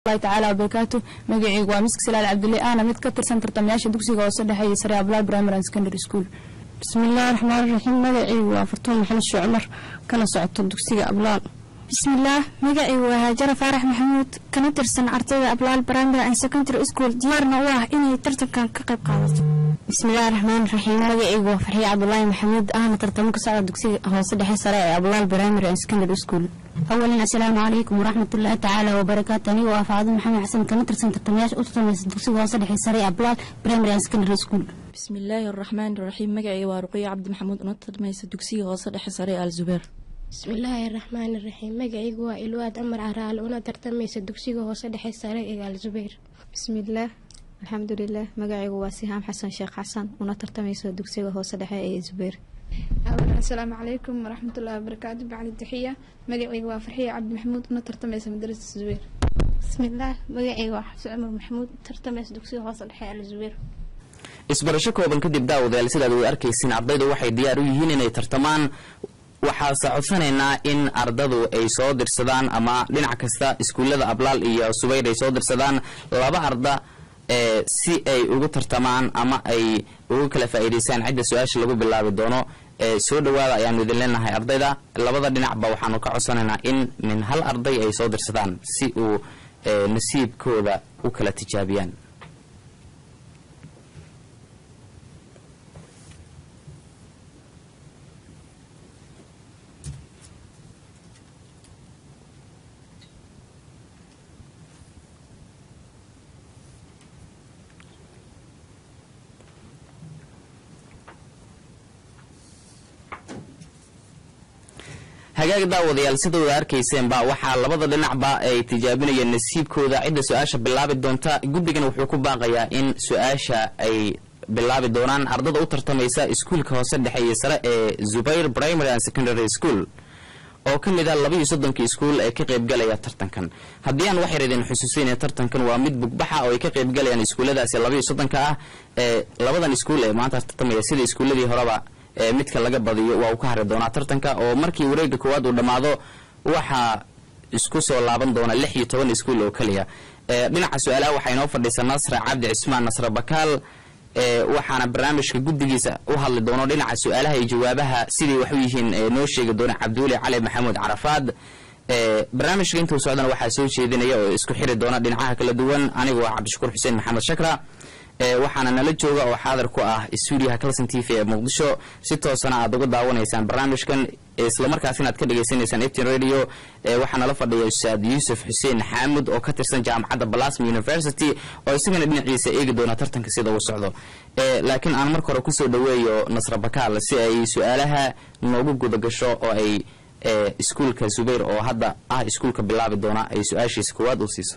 tacaala wabarakaatu magaceygu waa miski salaal cabdulle ahna mid ka tirsan tartamayaasha dugsiga hoose dhexe iyo sare ablaal primary and secondary school bismiillaahi raxmaan raxiim magacaygu waa fartuun maxamed shee cumar kana socoto dugsiga ablaal bismillaah magacaygu waa haajara faarax maxamuud kana tirsan ardayda ablaal primary and secondary school diyaarna u ah inay tartankan ka qayb qaadato bismillahi raxmaan raxiim magacaygu waa farxiye cabdulaahi maxamuud ahna tartamo ka socda dugsiga hoose dhexe sare ee ablaal primary and secondary school awalan assalaamu calaykum waraxmatullaahi tacaala wabarakaatu anigoo ah faacado maxamed xasan kana tirsan tartamayaasha u tartamaysa dugsiga hoose dhexe sare ee ablaal primary and secondary school bismillaahi araxmaani raxiim magacayga waa ruqiya cabdi maxamuud una tartamaysa dugsiga hoose dhexe sare ee alzubeer bismillaahi raxmaani raxiim magacaygu waa ilwaad amar caraale una tartamaysa dugsiga hoose dhexe sare ee alzubeer bismillaah alxamdulilah magacaygu waa sihaam xasan sheekh xasan una tartamaysa dugsiga hoose dhexe ee zubeer awalan assalaamu calaykum waraxmatullahi wabarakaatu bacli taxiya magacayga waa farxiya cabdi maxamuud una tartamaysa madrasada zubeer bismillaah magacayga waa xabsi cumar maxamuud tartamaysa dugsiga hoose dhexe ee alzubeer isbarasho kooban kadib daawadayaal sidaad way arkaysiin ardaydu waxay diyaar u yihiin inay tartamaan waxaase codsanaynaa in ardadu ay soo dirsadaan ama dhinac kasta iskuullada ablaal iyo subayr ay soo dirsadaan laba arda ee si ay ugu tartamaan ama ay uga kala faa'iidaystaan cidda su-aasha lagu bilaabi doono ee soo dhowaada ayaanu idin leenahay ardayda labada dhinacba waxaanu ka codsanaynaa in min hal arday ay soo dirsadaan si uu nasiibkooda u kala tijaabiyaan hagaag daawadayaal sidooda arkayseenba waxaa labada dhinacba ay tijaabinayeen nasiibkooda cidda su-aasha bilaabi doonta guddigan wuxuu ku baaqayaa in su-aasha ay bilaabi doonaan ardada u tartamaysa iskuulka hoose dhexe iyo sare ee zubayr primary and secondary school oo ka mid ah labaiyo soddonka iskuul ee ka qaybgalaya tartankan haddii aan wax yar idin xusuusinaya tartankan waa mid bugbaxa oo ay ka qaybgalayaan iskuulladaasi labaiyo soddonka ah ee labadan iskuul ee maanta tartamaya sida iskuulladii horeba ee midka laga badiyo waa uu ka hari doonaa tartanka oo markii wareega koowaad uu dhammaado waxaa isku soo laaban doona lix iyo toban iskuul oo keliya dhinaca su-aalaha waxaa inoo fadhiisa nasra cabdi cismaan nasre bakaal waxaana barnaamijka guddigiisa u hadli doono dhinaca su-aalaha iyo jawaabaha siday wax u yihiin noo sheegi doona cabdiweli cali maxamuud carafaad barnaamijka intuu socdana waxaa soo jeedinaya oo isku xiri doona dhinacaha kala duwan anigoo ah cabdishakuur xuseen maxamed shakra waxaana nala jooga oo xaadar ku ah stuudiyaha calson t v ee muqdisho si toosana aad uga daawanaysaan barnaamijkan islamarkaasina aad ka dhagaysanaysaan eftin radio waxaa nala fadhiya ustaad yuusuf xuseen xaamud oo ka tirsan jaamacadda balasma university oo isagana dhinaciisa eegi doona tartanka sida uu socdo laakiin aan marka hore kusoo dhaweeyo nasra bakaal si ay su-aalaha noogu guda gasho oo ay iskuulka zubayr oo hadda ah iskuulka bilaabi doona ay su-aashiisa koowaad u siiso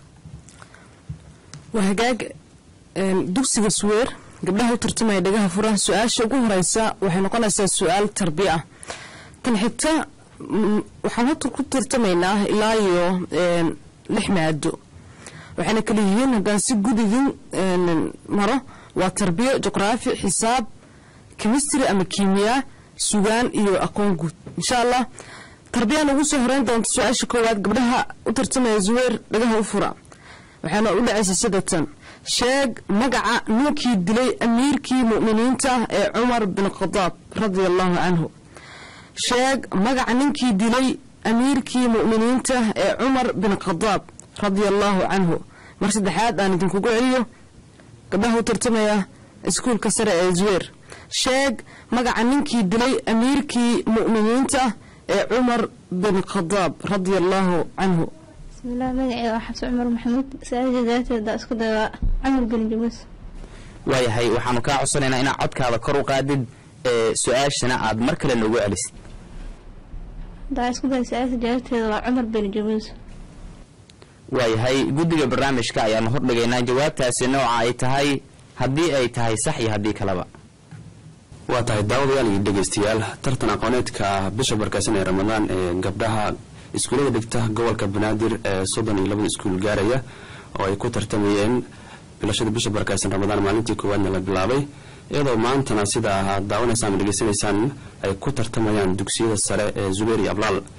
dugsiga suweer gabdhaha u tartamaya dhagaha furaha su-aasha ugu horeysa waxay noqonaysaa su-aal tarbiya ah tan xigta waxaan horta ku tartamaynaa ilaa iyo lix maado waxayna kala yihiin haddaan si gudigin maro waa tarbiyo juqraafi xisaab chemistry ama kiimiyaa sugaan iyo aqoon guud insha allah tarbiyaan ugu soo horeyn doonta su-aasha koowaad gabdhaha u tartamaya zuweer dhagaha u fura waxaana u dhacaysa sidatan sheeg magaca ninkii dilay amiirkii mu'miniinta ee cumar bin khadaab radia allahu canhu sheeg magaca ninkii dilay amiirkii mu'miniinta ee cumar bin khadaab radia allahu canhu mar saddexaad aan idinkugu celiyo gabdhaha u tartamaya iskuulka sare ee zuweer sheeg magaca ninkii dilay amiirkii mu'miniinta ee cumar bin khadaab radia allahu canhu bismillaah magaceyga waa xabsi cumar maxamuud su-aasha jawaabteeda isku dayawaa camar bin jamuus waayahay waxaanu kaa codsanaynaa inaad codkaada kor u qaadid su-aashana aad mar kale noogu celisid hadaa isku day su-aasha jawaabteeda waa cumar bin jamuus waayahay guddiga barnaamijka ayaanu hordhigaynaa jawaabtaasi nooca ay tahay haddii ay tahay sax iyo haddii kaleba waa tahay daawadayaal iyo dhegeystayaal tartan aqooneedka bisha barkaysan ee ramadaan ee gabdhaha iskuullada dhigta gobolka banaadir ee soddon iyo labada iskuul gaaraya oo ay ku tartamayeen bilashada bisha barkaysan ramadaan maalintii koowaadna la bilaabay iyadoo maantana sida aad daawanaysaan ama dhegeysanaysaan ay ku tartamayaan dugsiyada sare ee zubeer iyo ablaal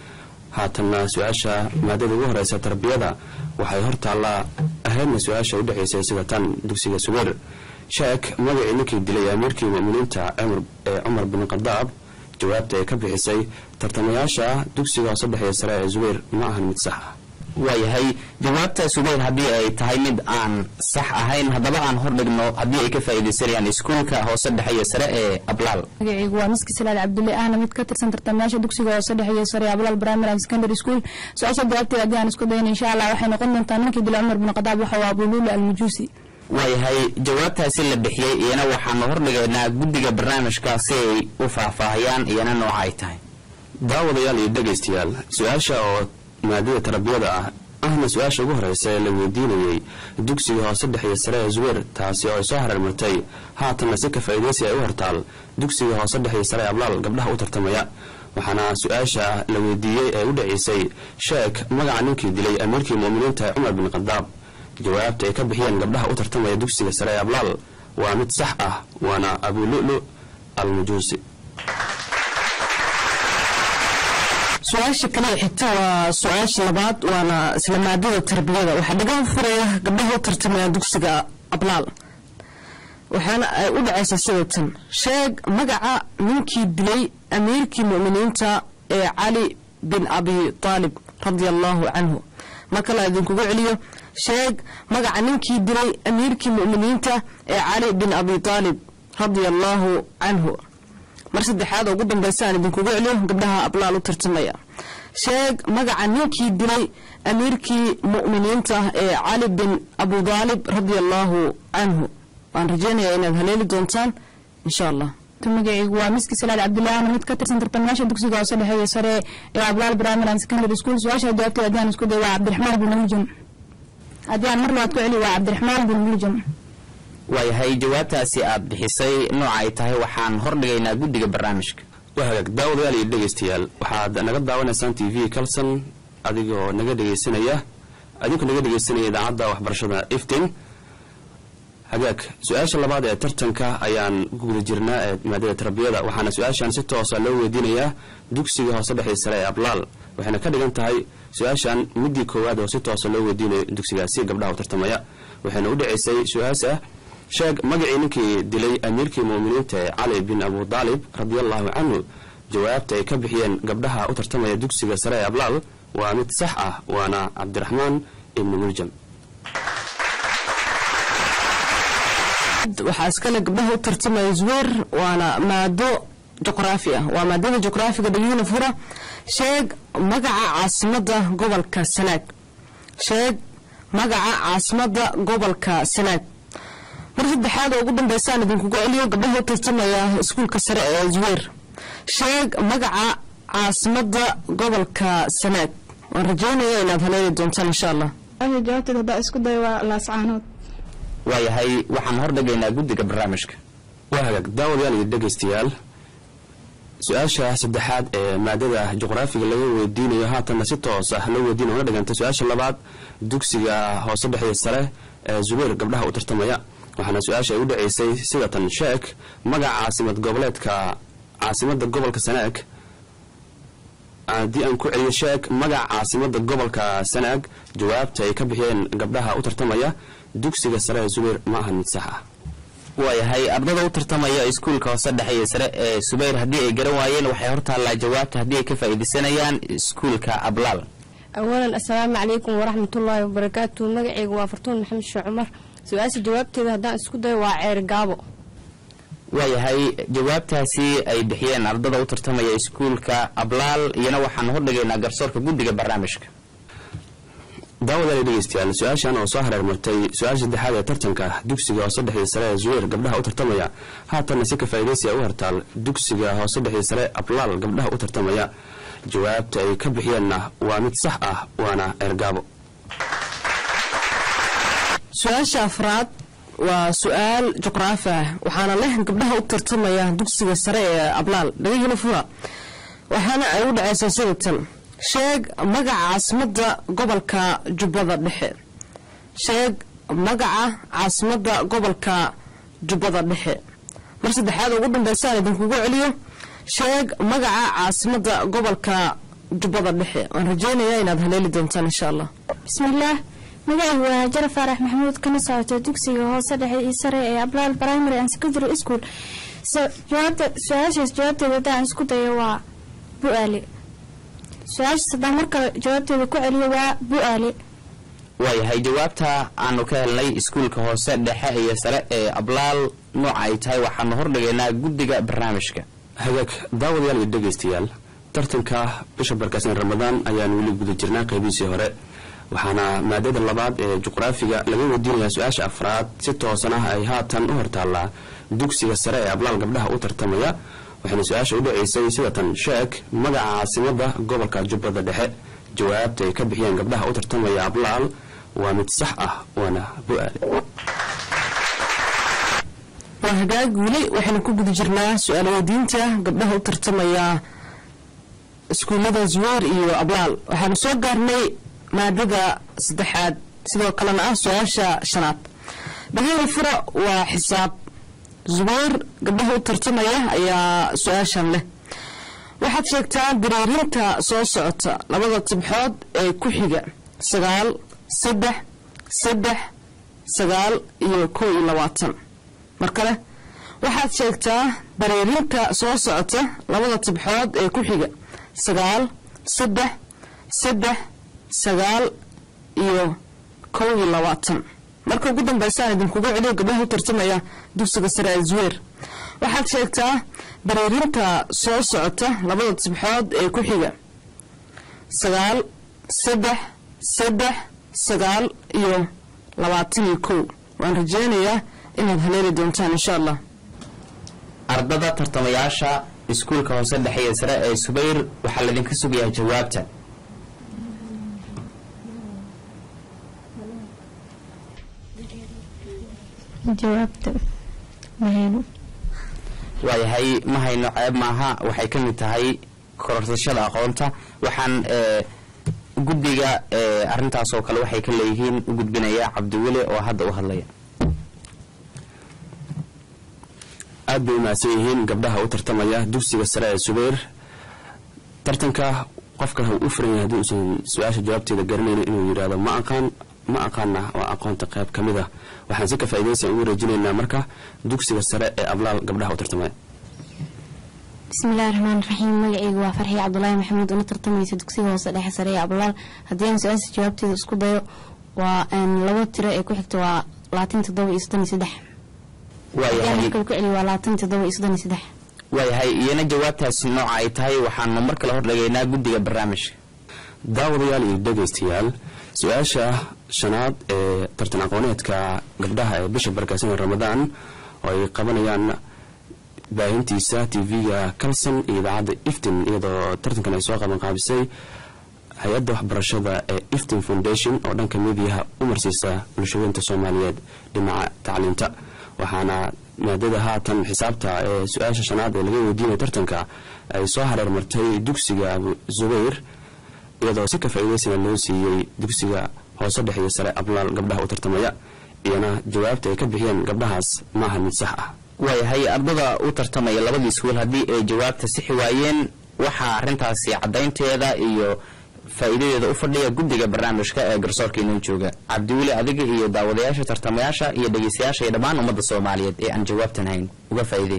haatanna su-aasha maadada ugu horeysa tarbiyada waxay hortaallaa ahaydna su-aasha u dhexaysay sida tan dugsiga subeer sheek magacii ninkii dilay amiirkii mu'miniinta ee cumar bin khadaab jawaabta ay ka bixisay tartamayaasha dugsiga hoose dhexeeya sare ee zubayr ma ahan mid sax ah waayahay jawaabta subayr haddii ay tahay mid aan sax ahayn haddaba aan hordhigno haddii ay ka faa'iidaysanayaan iskuulka hoose dhexeeya sare ee ablaal magacaygu waa miski salaad cabdulle ahna mid ka tirsan tartamayaasha dugsiga hoose dhexeeya sare ee ablaal primary and secondary school su-aasha jawaabteeda haddii aan isku dayna insha allah waxay noqon doontaa ninkii dilay cumar bin khadaab waxa waa abuluulu almujuusi waayahay jawaabtaasi la bixiyey iyana waxaanu hordhigaynaa guddiga barnaamijka si ay u faahfaahiyaan iyana nooca ay tahay daawadayaal iyo dhegaystayaal su-aasha oo maadada tarbiyada ah ahna su-aasha ugu horeysa ee la weydiinayey dugsiga hoose dhexeeya sare ee zubeer taasi oo ay soo hareermartay haatanna si ka faa'iidaysi ay u hortaal dugsiga hoose dhexeeya sare ee ablaal gabdhaha u tartamaya waxaana su-aasha la weydiiyey ee u dhacaysay sheek magaca ninkii dilay amiirkii mu'miniinta ee cumar bin khadaab jawaabta ay ka bixiyeen gabdhaha u tartamaya dugsiga sare ee ablaal waa mid sax ah waana abulu'lu almujuusi su-aasha kale xigta waa su-aasha labaad waana isla maadada tarbiyada waxaa dhagaha furaya gabdhaha u tartamaya dugsiga ablaal waxaana ay u dhacaysa sidatan sheeg magaca ninkii dilay amiirkii mu'miniinta ee cali bin abi taalib radia allaahu canhu mar kale idinkugu celiyo sheeg magaca ninkii dilay amiirkii mu'miniinta ee cali bin abi taalib radia allaahu canhu mar saddexaad oo ugu dambaysa aan idinkugu celiyo gabdhaha ablaal u tartamaya sheeg magaca ninkii dilay amiirkii mu'miniinta ee cali bin abu daalib radia allaahu canhu waan rajeynayaa inaad haleeli doontaan insha allah magacaygu waa miski salaad cabdulle ahna mid ka tirsan tartamayaasha dugsiga hoose dhexeeya sare ee ablaal primary and secondary school su-aasha jawaabteeda haddii aan isku day waa cabdiraxmaan bin muljam haddii aan mar labaad ku celi waa cabdiraxmaan bin muljam waayahay jawaabtaasi aad bixisay nooca ay tahay waxaan hordhigaynaa guddiga barnaamijka waa hagaag daawadayaal iyo dhegaystayaal waxaad naga daawanaysaan t v calson adigoo naga dhegaysanaya adinkoo naga dhegaysanaya idaacadda waxbarashada iftin hagaag su-aasha labaad ee tartanka ayaan ku guda jirnaa ee maadada tarbiyada waxaana su-aashan si toosa loo weydiinayaa dugsiga hoose dhexii sare ee ablaal waxayna ka dhigan tahay su-aashan midii koowaad oo si toosa loo weydiinayo dugsigaasi gabdhaha u tartamaya waxayna u dhacaysay su-aas ah sheeg magacii ninkii dilay amiirkii mu'miniinta ee cali bin abu daalib radiallahu canhu jawaabta ay ka bixiyeen gabdhaha u tartamaya dugsiga sare ee ablaal waa mid sax ah waana cabdiraxmaan ibni muljam waxaa iskale gabdhaha u tartamaya zuweer waana maado juqraafi ah waa maadada juqraafiga dhegihina fura sheeg magaca caasimada gobolka sanaag sheeg magaca caasimada gobolka sanaag mar saddexaad oo ugu dambeysaan idinkugu celiyo gabdhaha u tartamaya iskuulka sare ee zuweer sheeg magaca caasimada gobolka sanaag waan rajeynaya inaad haleeli doontaan insha allah jawaabteed haddaa isku day waa laascaanood waayahay waxaan hordhigaynaa guddiga barnaamijka waa hagaag daawadayaal iyo dhegaystayaal su-aasha saddexaad ee maadada juqraafiga laga weydiinayo haatanna si toos ah loo weydiina una dhiganta su-aasha labaad dugsiga hoose dhexeeya sare ee zubeer gabdhaha u tartamaya waxaana su-aasha ay u dhacaysay sidatan sheek magaca caasimad goboleedka caasimada gobolka sanaag haddii aan ku celiyo sheeg magaca caasimada gobolka sanaag jawaabta ay ka bixiyeen gabdhaha u tartamaya dugsiga sare ee zubeer ma ahan mid sax ah waayahay ardada u tartamaya iskuulka hoose dhexeeya sare ee subayr haddii ay garan waayeen waxay hortaallaa jawaabta haddii ay ka faa'iidaysanayaan iskuulka ablaal awalan assalaamu calaykum waraxmatullaahi wabarakaatu magacayga waa fartuun maxamed sheekh cumar su-aasha jawaabteeda haddaan isku dayo waa ceer gaabo waayahay jawaabtaasi ay bixiyeen ardada u tartamaya iskuulka ablaal iyana waxaan hordhigaynaa garsoorka guddiga barnaamijka daawadaal dhegeystayaal su-aashan oo soo hareer martay su-aasha saddexaad ee tartanka dugsiga hoose dhexii sare ee zuweer gabdhaha u tartamaya haatanna si ka faa'iidaysi u hartaal dugsiga hoose dhexii sare ablaal gabdhaha u tartamaya jawaabta ay ka bixiyeenna waa mid sax ah waana eergaabo su-aasha afraad waa su-aal juqraafi ah waxaana leh gabdhaha u tartamaya dugsiga sare ee ablaal dhagahina fura waxaana ay u dhacaysaa sidatan sheeg magaca caasimada gobolka jubbada dhexe sheeg magaca caasimada gobolka jubbada dhexe mar saddexaad ugu dambeysaan idinkugu celiyo sheeg magaca caasimada gobolka jubbada dhexe waan rajeynayaa inaad haleeli doontaan insha allah bismillaah magacaygu waa jara faarax maxamuud kana socoto dugsiga hoose dhexe iyo sare ee ablaal primary and secondary school jawaabta su-aashaas jawaabteeda haddaan isku dayo waa bu-aale su-aashaas haddaan mar kale jawaabteeda ku celiyo waa bu-aale waayahay jawaabta aanu ka helnay iskuulka hoose dhexe iyo sare ee ablaal nooca ay tahay waxaanu hordhigaynaa guddiga barnaamijka hagaag daawadayaal iyo dhegaystayaal tartanka bisha barkaasan ramadaan ayaan weli guda jirnaa qaybihiisii hore waxaana maadada labaad ee juqraafiga laga weydiinayaa su-aasha afraad si toosan ah ay haatan u hortaallaa dugsiga sare ee ablaal gabdhaha u tartamaya waxayna su-aasha u dhaceysay sida tan sheeg magaca caasimada gobolka jubbada dhexe jawaabta ay ka bixiyeen gabdhaha u tartamaya ablaal waa mid sax ah waana bu-aale waa hagaag weli waxaynu ku guda jirnaa su-aal weydiinta gabdhaha u tartamaya iskuullada zuweer iyo ablaal waxaanu soo gaarnay maadada saddexaad sidoo kalena ah su-aasha shanaad dhahada fura waa xisaab zubayr gabdhaha u tartamaya ayaa su-aashan leh waxaad sheegtaa dareerinta soo socota labada tibxood ee ku xiga sagaal saddex saddex sagaal iyo kow iyo labaatan mar kale waxaad sheegtaa dareerinta soo socota labada tibxood ee ku xiga sagaal saddex saddex sagaal iyo kow iyo labaatan marka ugu dambeysaan idinkugu celiyo gabdhaha u tartamaya dugsiga sare ee zuweer waxaad sheegtaa dareerinta soo socota labada tibxood ee ku xiga sagaal saddex saddex sagaal iyo labaatan iyo kow waan rajeynayaa inaad haleeli doontaan insha allah ardada tartamayaasha iskuulka hoose dhexe iyo sare ee subayr waxaa laydinka sugayaa jawaabta jawaabta mahayno waayahay ma hayno ceeb maaha waxay ka mid tahay kororsashada aqoonta waxaan guddiga arintaas oo kale waxay ka leeyihiin u gudbinaya cabdiweli oo hadda u hadlaya aad bay umahadsan yihiin gabdhaha u tartamaya dugsiga sare ee subayr tartanka qofka u furan yahay haddii uusan su-aasha jawaabteeda garanayno inuu yidhaahdo ma aqaan ma aqaana waa aqoonta qayb ka mid ah waxaan si ka faa'iidaysan ugu rajinaynaa marka dugsiga sare ee ablaal gabdhaha u tartamaya bismillahi raxmaan raxiim magaceyga waa farxiya cabdulaahi maxamuud una tartamaysa dugsiga hoose dhexe sare ee ablaal haddii aan su-aasha jawaabteeda isku dayo waa labo tiro ee ku xigta waa labaatan toddoba iyo soddon iyo saddex waayahay ku celi waa labaatan toddoba iyo soddon iyo saddex waayahay iyana jawaabtaasi nooca ay tahay waxaanu mar kale hordhigaynaa guddiga barnaamijka daawadayaal iyo dhegaystayaal su-aasha shanaad ee tartan aqooneedka gabdhaha ee bisha barkaasan ee ramadaan oo ay qabanayaan baahintiisa tv-ga calson iyo idaacadda iftin iyadoo tartankan ay soo qaban qaabisay hay-adda waxbarashada ee iftin foundation oo dhanka midiyaha u marsiisa bulshadeynta soomaaliyeed dhinaca tacliinta waxaana maadada haatan xisaabta ee su-aasha shanaad ee laga weydiinaya tartanka ay soo hareer martay dugsiga zubayr iyadoo si ka faa'iidaysana loo siiyey dugsiga hoose dhexe iyo sare ablaal gabdhaha u tartamaya iyana jawaabta ay ka bixiyeen gabdhahaas maaha mid sax ah waayahay ardada u tartamaya labadii iskuul haddii ay jawaabta sixi waayeen waxaa arintaasi caddaynteeda iyo faa'iidadeeda u fadhiya guddiga barnaamijka ee garsoorka inoo jooga cabdiweli adiga iyo daawadayaasha tartamayaasha iyo dhegeystayaasha iyo dhammaan ummadda soomaaliyeed ee aan jawaabtan hayn uga faa'iidey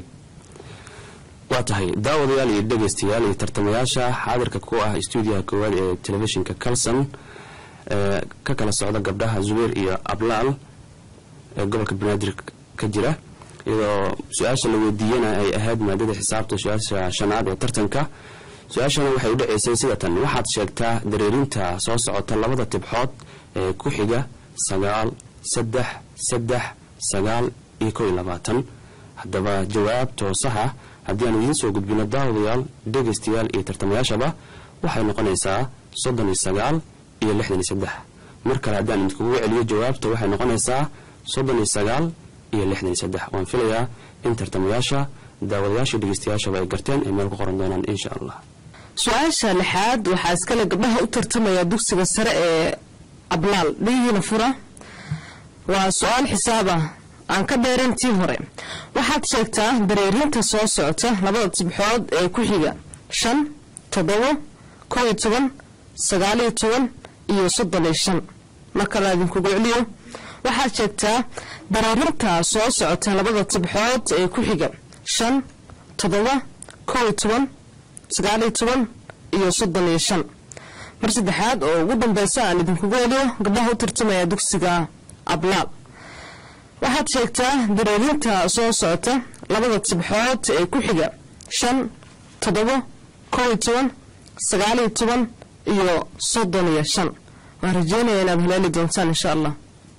waa tahay daawadayaal iyo dhegaystayaal iyo tartamayaasha xaadirka ku ah stuudiyaha koowaad ee telefishinka calson ee ka kala socda gabdhaha zubeer iyo ablaal ee gobolka banaadir ka jira iyadoo su-aasha la weydiiyana ay ahayd maadada xisaabta su-aasha shanaad ee tartanka su-aashana waxay u dhaceysay sida tan waxaad sheegtaa dareerinta soo socota labada tibxood ee ku xiga sagaal saddex saddex sagaal iyo kow iyo labaatan haddaba jawaab toosaha haddii aan idiin soo gudbino daawadayaal dhegaystayaal iyo tartamayaashaba waxay noqonaysaa soddon iyo sagaal iyo lixdan iyo saddex mar kale haddaan idinkugu celiyo jawaabta waxay noqonaysaa soddon iyo sagaal iyo lixdan iyo saddex waan filayaa in tartamayaasha daawadayaasha dhegaystayaashaba ay garteen ay meel ku qoran doonaan insha allah su-aasha lixaad waxaa iskale gabdhaha u tartamaya dugsiga sare ee ablaal dhigiina fura waa su-aal xisaab ah aan ka dheerayn tii hore waxaad sheegtaa dareerinta soo socota labada tibxood ee ku xiga shan toddobo kow iyo toban sagaal iyo toban iyo soddon iyo shan markala idinkugu celiyo waxaad sheegtaa daraarinta soo socota labada tibxood ee ku xiga shan toddoba kow iyo toban sagaal iyo toban iyo soddon iyo shan mar saddexaad oo ugu dambeysa aan idinkugu celiyo gabdhaha u tartamaya dugsiga ablaal waxaad sheegtaa daraarinta soo socota labada tibxood ee ku xiga shan toddoba kow iyo toban sagaal iyo toban iyo soddon iyo shan waan rajeynaya inaad haleeli doontaan insha allah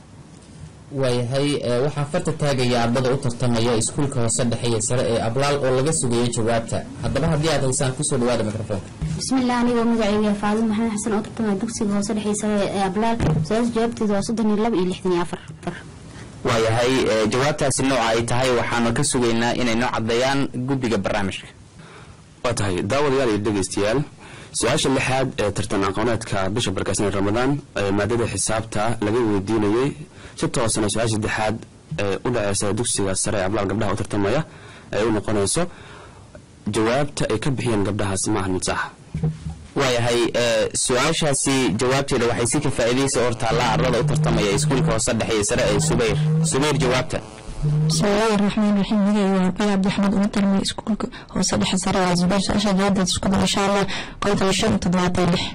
waayahay waxaa farta taagaya ardada u tartamaya iskuulka hoose dhexe iyo sare ee ablaal oo laga sugayo jawaabta haddaba haddii aad haysaan kusoo dhawaada mikrofoonka bismillaah anigoo magacayga faadin maxamed xasan oo tartamaya dugsiga hoose dhexe iyo sare ee ablaal su-aasha jawaabteedu waa soddon iyo laba iyo lixdan iyo afar waayahay jawaabtaasi nooca ay tahay waxaanu ka sugaynaa inay noo caddeeyaan guddiga barnaamijka waa tahay daawadayaal iyo dhegaystayaal su-aasha lixaad ee tartan aqooneedka bisha barkaasnee ramadaan ee maadada xisaabta laga weydiinayay si toosana su-aasha saddexaad ee u dhaceysa dugsiga sare ee ablaal gabdhaha u tartamaya ay u noqonayso jawaabta ay ka bixiyeen gabdhahaasi maahan mid sax waayahay su-aashaasi jawaabteeda waxay si ka faa'iidaysa hortaallaa ardada u tartamaya iskuulka hoose dhexe iyo sare ee subayr subayr jawaabta bismillaahi raxmaan raxiim magayga waa ruqaya cabdixamed uma tarmay iskuulka hoose dhexe sare waa zubayr su-aasha jawaabteeda isku dara insha allah konton shan iyo toddobaatan lix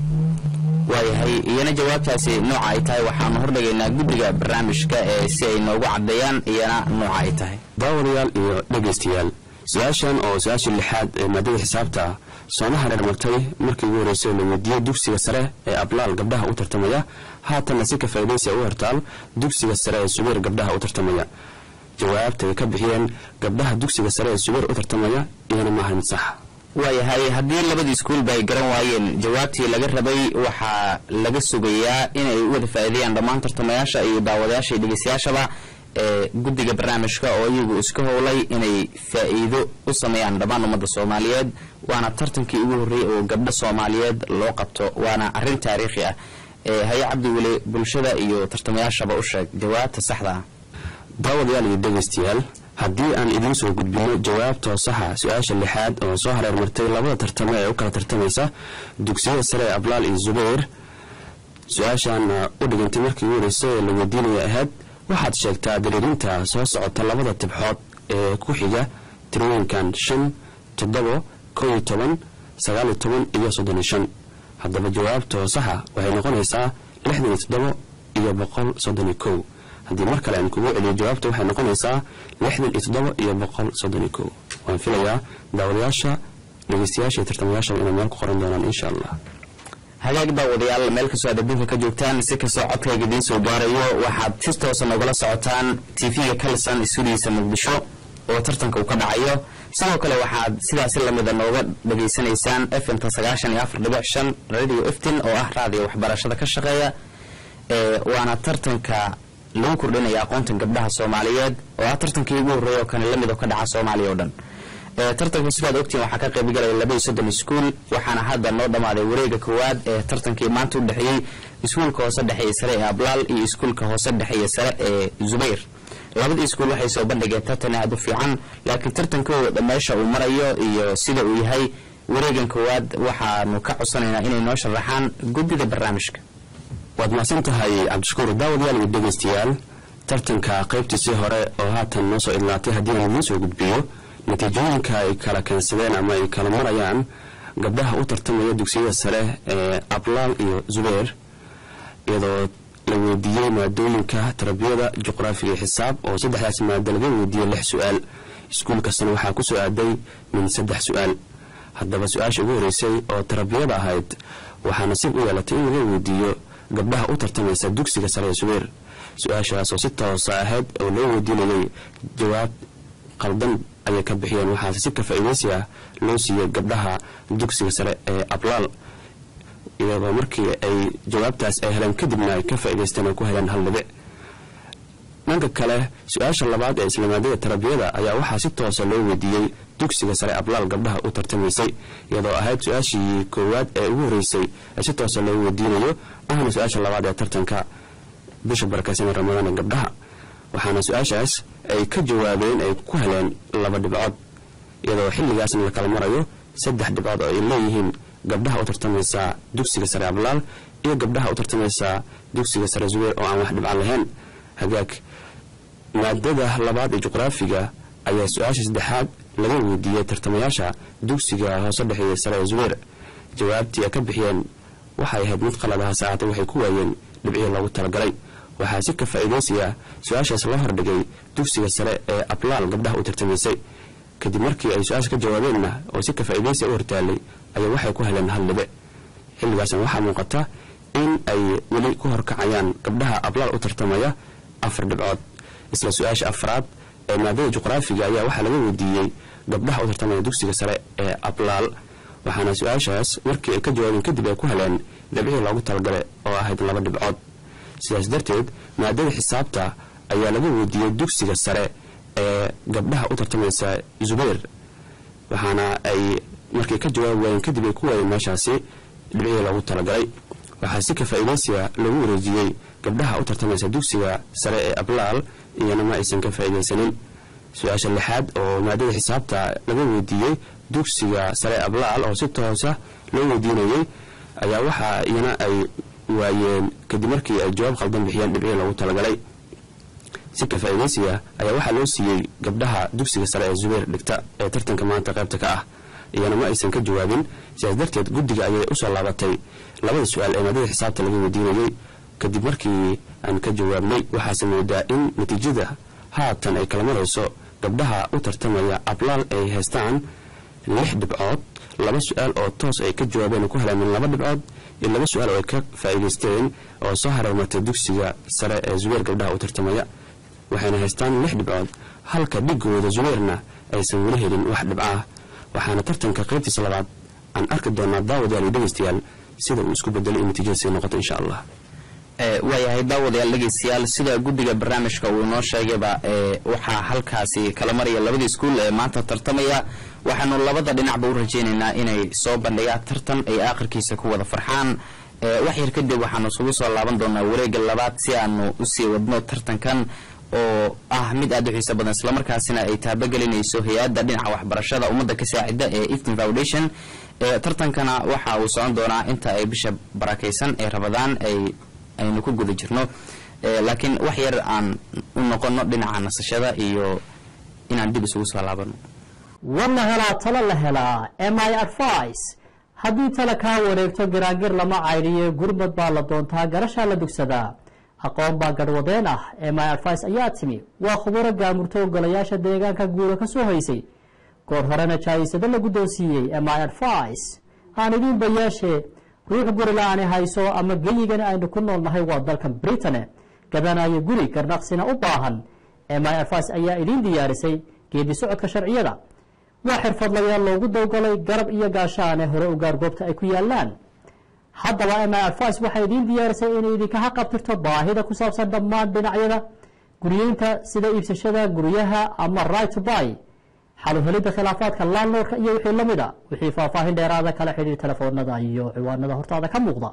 waayahay iyana jawaabtaasi nooca ay tahay waxaanu hordhigaynaa guddiga barnaamijka ee si ay noogu caddeeyaan iyana nooca ay tahay daawadayaal iyo dhegaystayaal su-aashan oo su-aashii lixaad ee maadada xisaabta sooma hareer martay markii ugu horreysay la weydiiyey dugsiga sare ee ablaal gabdhaha u tartamaya haatanna si ka faa'iidaysa u hortaal dugsiga sare ee subayr gabdhaha u tartamaya jawaabta ay ka bixiyeen gabdhaha dugsiga sare ee subayr u tartamaya iyana maaha mid sax waayahay haddii labadii iskuulba ay garan waayeen jawaabtii laga rabay waxaa laga sugayaa inay u wada faa'iideeyaan dhammaan tartamayaasha iyo daawadayaasha iyo dhegeystayaashaba ee guddiga barnaamijka oo iyagu iska howlay inay faa'iido u sameeyaan dhammaan ummadda soomaaliyeed waana tartankii ugu horreeyey oo gabdho soomaaliyeed loo qabto waana arrin taariikhi ah haye cabdi weli bulshada iyo tartamayaashaba u sheeg jawaabta saxda ah daawadayaal iyo dhegaystayaal haddii aan idiin soo gudbino jawaabtoo saxa su-aasha lixaad oo soo hareer martay labada tartamo ee u kala tartamaysa dugsiyada sare ee ablaal iyo zubayr su-aashaana u dhigantay markii ugu horeysay ee la weydiinaya ahayd waxaad sheegtaa dariirinta soo socota labada tibxood ee ku xiga tirooyinkan shan toddobo kow iyo toban sagaal iyo toban iyo soddon iyo shan haddaba jawaabtoo saxa waxay noqonaysaa lixdan iyo toddobo iyo boqol soddon iyo kow haddii mar kale aan kugu celiyo jawaabta waxay noqonaysaa lixdan iyo toddoba iyo boqol soddon iyo kow waan filayaa daawadayaasha dhegeystayaasha iyo tartamayaashaba inay meel ku qoran doonaan insha allah hagaag daawadayaal meel kastoo aad adduunka ka joogtaan si kastoo codkayga idiin soo gaarayo waxaad si toosa nogala socotaan tv-ga kalisan isudiisa muqdisho oo tartanka uu ka dhacayo sidoo kale waxaad sidaasi lamida nooga dhageysanaysaan fmta sagaashan iyo afar dhibic shan radio eftin oo ah raadiyo waxbarashada ka shaqeeya waana tartanka lagu kordhinaya aqoonta gabdhaha soomaaliyeed oo ah tartankii ugu horreeya oo kane lamid oo ka dhaca soomaaliya oo dhan tartanka sidaad ogtiin waxaa ka qayb galaya laba iyo soddon iskuul waxaana hadda noo dhammaaday wareega koowaad ee tartankii maanta u dhexeeyey iskuulka hoose dhexe iyo sare ee ablaal iyo iskuulka hoose dhexe iyo sare ee zubayr labadii iskuul waxay soo bandhigeen tartan aad u fiican laakiin tartankooda meesha uu marayo iyo sida uu yahay wareegan koowaad waxaanu ka codsanaynaa inay noo sharaxaan guddida barnaamijka waad mahadsan tahay cabdishakuur daawadayaal iyo dhegaystayaal tartanka qaybtiisii hore oo haatan noo soo idlaatay haddii aan idiin soo gudbiyo natiijooyinka ay kala keensadeen ama ay kala marayaan gabdhaha u tartamaya dugsiyada sare ee ablaal iyo zubayr iyadoo la weydiiyey maadooyinka tarbiyada juqraafiga iyo xisaab oo saddexdaas maado laga weydiiyey lix su-aal iskuul kastana waxaa ku soo aaday min saddex su-aal haddaba su-aasha ugu horeysay oo tarbiyada ahayd waxaa nasiib u yeelatay in laga weydiiyo gabdhaha u tartamaysa dugsiga sare ee zubayr su-aashaas oo si toosa ahayd oo loo weydiinayay jawaab qaldan ayay ka bixiyeen waxaase si ka faa'iidaysi ah loo siiyey gabdhaha dugsiga sare ee ablaal iyadoo markii ay jawaabtaas ay heleen kadibna ay ka faa'idaysteen oo ku heleen hal dhibic dhanka kale su-aasha labaad ee islaamaadada tarbiyada ayaa waxaa si toosa loo weydiiyey dugsiga sare ablaal gabdhaha u tartamaysay iyadoo ahayd su-aashii koowaad ee ugu horeysay ee si toosa loo weydiinayo ahna su-aasha labaad ee tartanka bisha barakaysan ee ramadaan ee gabdhaha waxaana su-aashaas ay ka jawaabeen ay ku heleen laba dhibcood iyadoo xilligaasna la kala marayo saddex dhibcood oo ay leeyihiin gabdhaha u tartamaysa dugsiga sare ablaal iyo gabdhaha u tartamaysa dugsiga sare zubeer oo aan wax dhibcan lahayn hagaag maadada labaad ee juqraafiga ayaa su-aasha saddexaad laga weydiiyey tartamayaasha dugsiga hoose dhexeeya sare ee zubeer jawaabtii ay ka bixiyeen waxay ahayd mid qalad ah saacata waxay ku waayeen dhibcihii loogu talagalay waxaa si ka faa'iidaysiya su-aashaas loo hordhigay dugsiga sare ee ablaal gabdhaha u tartamaysay kadib markii ay su-aasha ka jawaabeenna oo si ka faa'iidaysiya u hortaalay ayaa waxay ku heleen hal dhibic xilligaasna waxaa muuqata in ay weli ku horkacayaan gabdhaha ablaal u tartamaya afar dhibcood isla su-aasha afraad ee maadada juqraafiga ayaa waxaa laga weydiiyey gabdhaha u tartamaya dugsiga sare ee ablaal waxaana su-aashaas markii ay ka jawaabeen kadib ay ku heleen dhibcihii loogu talagalay oo ahayd laba dhibcood sidaas darteed maadada xisaabta ayaa laga weydiiyey dugsiga sare ee gabdhaha u tartamaysa zubayr waxaana ay markay ka jawaabi waayeen kadib ay ku waayeen meeshaasi dhibcihii loogu talagalay waxaa si ka faa'iidaysiya lagu wareejiyey gabdhaha u tartamaysa dugsiga sare ee ablaal iyana ma aysan ka faa'iidaysanin su-aasha lixaad oo maadada xisaabta laga weydiiyey dugsiga sare ablaal oo si toosa loo weydiinayey ayaa waxaa iyana ay waayeen kadib markii ay jawaab khaldan bixiyeen dhibcihii loogu talagalay si ka faa'iidaysiga ayaa waxaa loo siiyey gabdhaha dugsiga sare ee zubeer dhigta ee tartanka maanta qaybta ka ah iyana ma aysan ka jawaabin sidaas darteed guddiga ayay usoo laabatay labada su-aal ee maadada xisaabta laga weydiinayey kadib markii aan ka jawaabnay waxaase moodaa in natiijada haatan ay kala marayso gabdhaha u tartamaya ablaal ay haystaan lix dhibcood laba su-aal oo toos ay ka jawaabeen ay ku heleen min laba dhibcood iyo laba su-aal oo ay ka faa'iidaysteen oo soo hareermartay dugsiga sare ee zubeer gabdhaha u tartamaya waxayna haystaan lix dhibcood halka dhigooda zubeerna aysan weli helin wax dhibco ah waxaana tartanka qaybtiisa labaad aan arki doonaa daawadayaal iyo dhegaystayaal sida uu isku bedelo in natiijadasi noqoto insha allah waayahay daawadayaal dhegaystayaal sida guddiga barnaamijka uu inoo sheegayba waxaa halkaasi kala maraya labadii iskuul ee maanta tartamaya waxaanu labada dhinacba u rajaynaynaa inay soo bandhigaan tartan ay aakhirkiisa ku wada farxaan wax yar kadib waxaanu isugu soo laaban doonaa wareegga labaad si aanu usii wadno tartankan oo ah mid aad u xiiso badan islamarkaasina ay taabagelinayso hay-adda dhinaca waxbarashada ummadda ka saacida ee iftin foundation tartankana waxa uu socon doonaa inta ay bisha barakaysan ee rabadaan ay aynu ku guda jirno laakiin wax yar aan u noqono dhinaca nasashada iyo inaan dib isugu soo laabano war la helaa talo la helaa my advice haddii tala kaa wareegto giraangir lama caydhiyo gurmad baa la doontaa garashaa la dugsadaa aqoon baa garhwadeen ah my advice ayaa timi waa khubaro gaamurto ogolayaasha deegaanka guura ka soo haysay goor horena jaayisado la guddoonsiiyey my advice aan idiin bayaashee ruux guri la-aani hayso ama geyigani aynu ku nool nahay waa dalkan britane gadanayo guri garnaqsina u baahan my advice ayaa idiin diyaarisay geedi socodka sharciyada waa xirfadlayaal loogu dowgalay garab iyo gaashaane hore u gaar goobta ay ku yaalaan haddaba my advice waxay idiin diyaarisay inay idinka haqabtirto baahida ku saabsan dhammaan dhinacyada guryeynta sida iibsashada guryaha ama right to buy xaluhelidda khilaafaadka landlordka iyo wixii lamid a wixii faahfaahin dheeraada kala xidhiir telefoonada iyo ciwaanada hortaada ka muuqda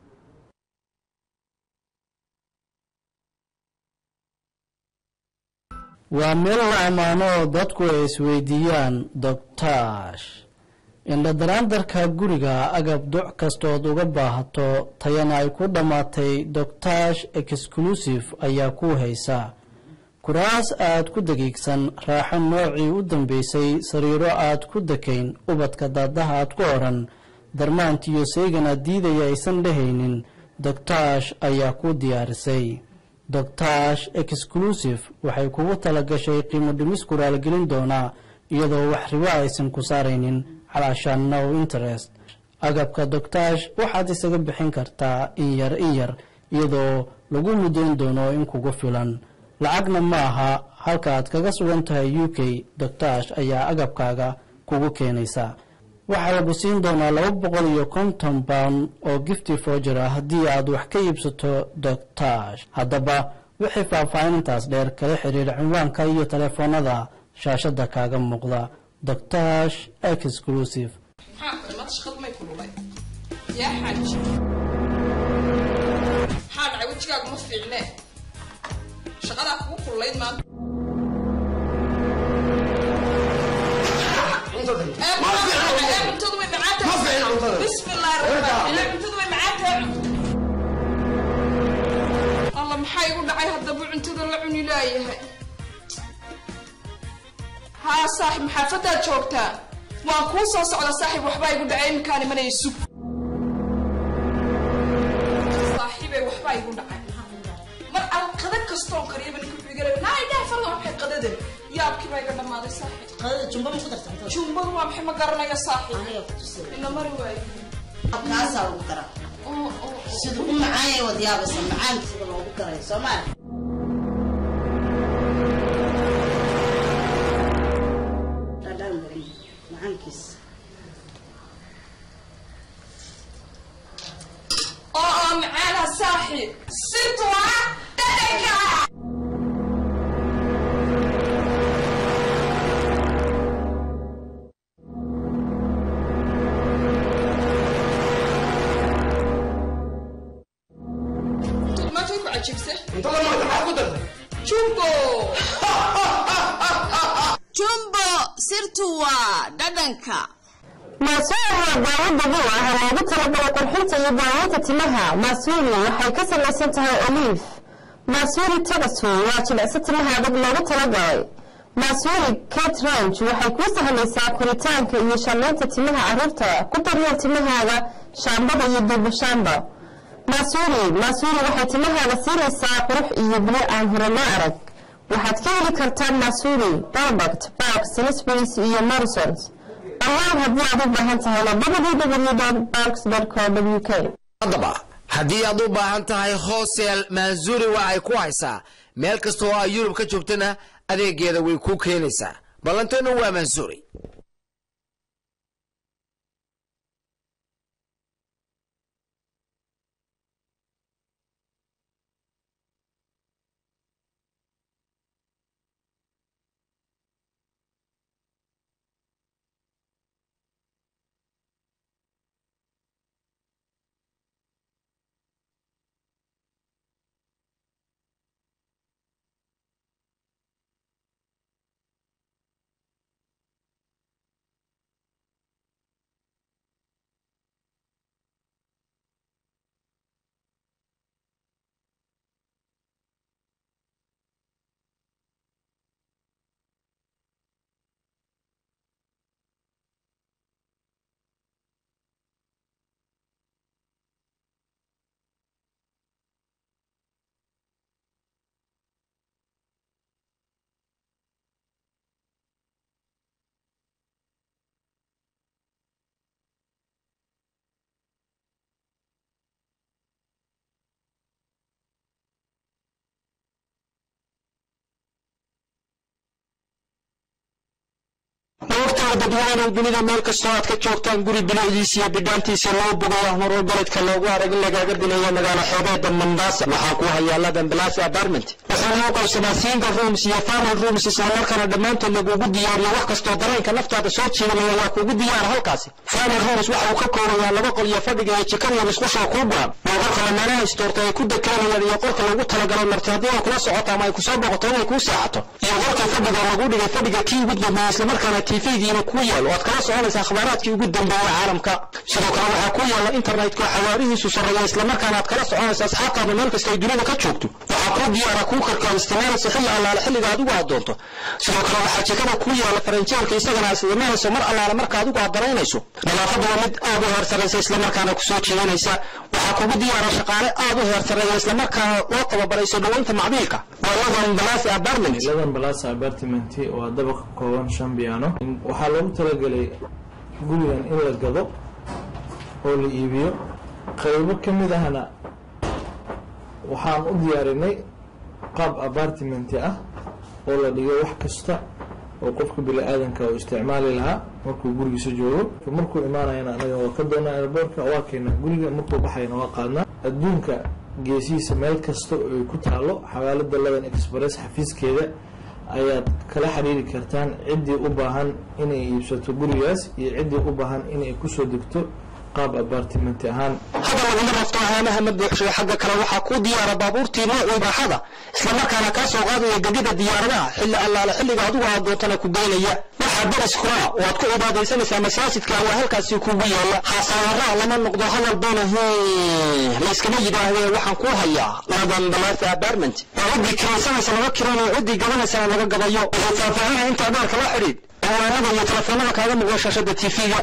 waa meel la ammaano oo dadku ay isweydiiyaan doctaash indhadaraandarka guriga agab duc kastood uga baahato tayana ay ku dhammaatay doctaash exclusive ayaa ku haysa kuraas aad ku dagiigsan raaxo noocii u dambeysay sariiro aad ku dekayn ubadka daadaha aad ku odhan darmaantiyo seygana diidaya aysan dhehaynin doctaash ayaa ku diyaarisay doctaash exclusive waxay kugu tala gashay qiimo dhimis ku raaligelin doonaa iyadoo wax ribo aysan ku saaraynin calaashaan no interest agabka doctaash waxaad isaga bixin kartaa in yar in yar iyadoo lagu mudayn doono in kugu filan lacagna ma aha halka aad kaga sugan tahay u k doctaash ayaa agabkaaga kugu keenaysa waxaa lagu siin doonaa laba boqol iyo konton pound oo gifti foger ah haddii aad wax ka iibsato doctaash haddaba wixii faahfaahinintaas dheer kala xiriira cinwaanka iyo telefoonada shaashada kaaga muuqda doctaash exclusive maxaa dhacay wejigaagu ma fiicne shaqadaa kugu kullayd maanta bismillaahi raxmaan raxiim cuntada way macaan tahay alla maxaa igu dhacay haddaba cuntada la cuni laayahay haa saaxib maxaafadaad joogtaa waan kuu soo socda saaxib waxbaa igu dhacay iminkaan imanaya sug saaxiibay waxbaa igu dhacay mar aan qada kastoon kariyaba ninka wuxuu iga leeyahay naa idhaha farda waxay qadadan yaabkii baa iga dhammaaday saaxiib qadada jumba ma ku darsan jumbadu waa maxay ma garanaya saaxiib ina mari waayo kaasaa lagu daraa sida u macaan yahay wad yaabaysa macaan sida loogu daray soomaali dhadhaan badan macaankiisa oo oo macaana saaxiib sirtu waa dhadhanka maanta way ku cajibse cuntada maanta maxaa ku dartay jumbo jumbo sirtu waa dhadhanka maasuuli waa daawo dabiic ah oo loogu talagalay qurxinta iyo daaweynta timaha maasuuli waxay ka samaysan tahay oliif maasuuli tagasu waa jilicso timaha adag loogu talagalay maasuuli cat range waxay kuu sahlaysaa koritaanka iyo shamlaynta timaha carruurta ku daryeel timahaaga shaambada iyo duubashaamba maasuuli maasuuli waxay timahaaga siinaysaa qurux iyo biyo aan hore loo arag waxaad ka heli kartaa maasuuli balbert bark salisburis iyo morrisons dhammaan haddii aad u baahan tahayna www.barks.co.uk haddaba haddii aad u baahan tahay hosel maanzuri waxay ku haysaa meel kasta oo ay yurub ka joogtana adeegeeda way kuu keenaysaa ballanteenu waa maanzuri maogtaha dadweynow dunida meel kastoo aad ka joogtaan guri bilicdiisa iyo bidhaantiisa loo bogayo marwar baledka loogu arag in lagaaga dilayo magaalo xoobeeda mandasa waxaa ku haya ladan balasi apartment waxaana u qaybsamaa single rooms iyo family rooms islamarkaana dhammaantood lagugu diyaariyo wax kastoo dareenka naftaada soo jiidanaya waa kugu diyaara halkaasi family rooms waxa uu ka koobayaa laba qol iyo fadhiga iyo jikada musqusha kuu buran waa qolka lamaanaha istoorta ay ku dekanayaan iyo qolka lagu talagalay marti haddii ay kula socoto ama ay kusoo boqoto inay kuu seexato iyo qolka fadhiga lagu dhigay fadhiga kii ugu dambeeya islamarkaana tvdiina kuu yaal oo aad kala soconaysaa akhbaaraadkii ugu dambeeya caalamka sidoo kale waxaa ku yaala internetka xawaarihiisu sarreeya islamarkaana aad kala soconaysa asxaabtaada meel kasta ay dunida ka joogto waxaa kuu diyaara kuu karkaa isticmaalaysa xilli allaale xilliga adigu aad doonto sidoo kale waxaa jikada kuu yaala faranjeerka isagana aad isticmaalayso mar allaale marka adigu aad daraynayso nadaafadda waa mid aad u heersaraysa islamarkaana kusoo jiidanaysa waxaa kugu diyaara shaqaale aad u heersareeya islamarkaana loo tababarayso dhaweynta macbiilka waa ladan balasi apartment ladan balasa apartment waa dabaq ka kooban shan biyaano waxaa loogu talagelay gurigan in la gado oo la iibiyo qaybo ka mid ahna waxaan u diyaarinay qaab apartment ah oo la dhigay wax kasta oo qofka bini aadanka uu isticmaali lahaa markuu gurigiisa joogo markuu imaanayana anaga waa ka doonaa airboortka waa keena guriga markuu baxayana waa qaadnaa adduunka geesihiisa meel kasta oo ay ku taalo xawaalada ladan express xafiiskeeda ayaad kala xiriiri kartaan ciddii u baahan inay iibsato gurigaas iyo ciddii u baahan inay kusoo degto qaab apartment ahaan hadda laguma rafto ahaamaha ma buuxsado xagga kale waxaa kuu diyaara baabuurtii noocii baaxada islamarkaana kaa soo qaadaya gegida diyaaradaha xilli allaale xilliga adigu aad doontana ku geynaya waxaa dariskuna waad ku cibaadaysanaysaa masaajidka waa halkaasi kugu yaala hasaaraha lama noqdo hadal bana layskama yidhaahde waxaan ku hayaa ladan balaasa apartment oo ciddii kiraysanaysa laga kiranayo ciddii gabanaysa laga gabayo waxaad faahfaahinaya inta abaarka la xidhiid ciwaanada iyo telefoonada kaaga muuqda shaashada tv-ga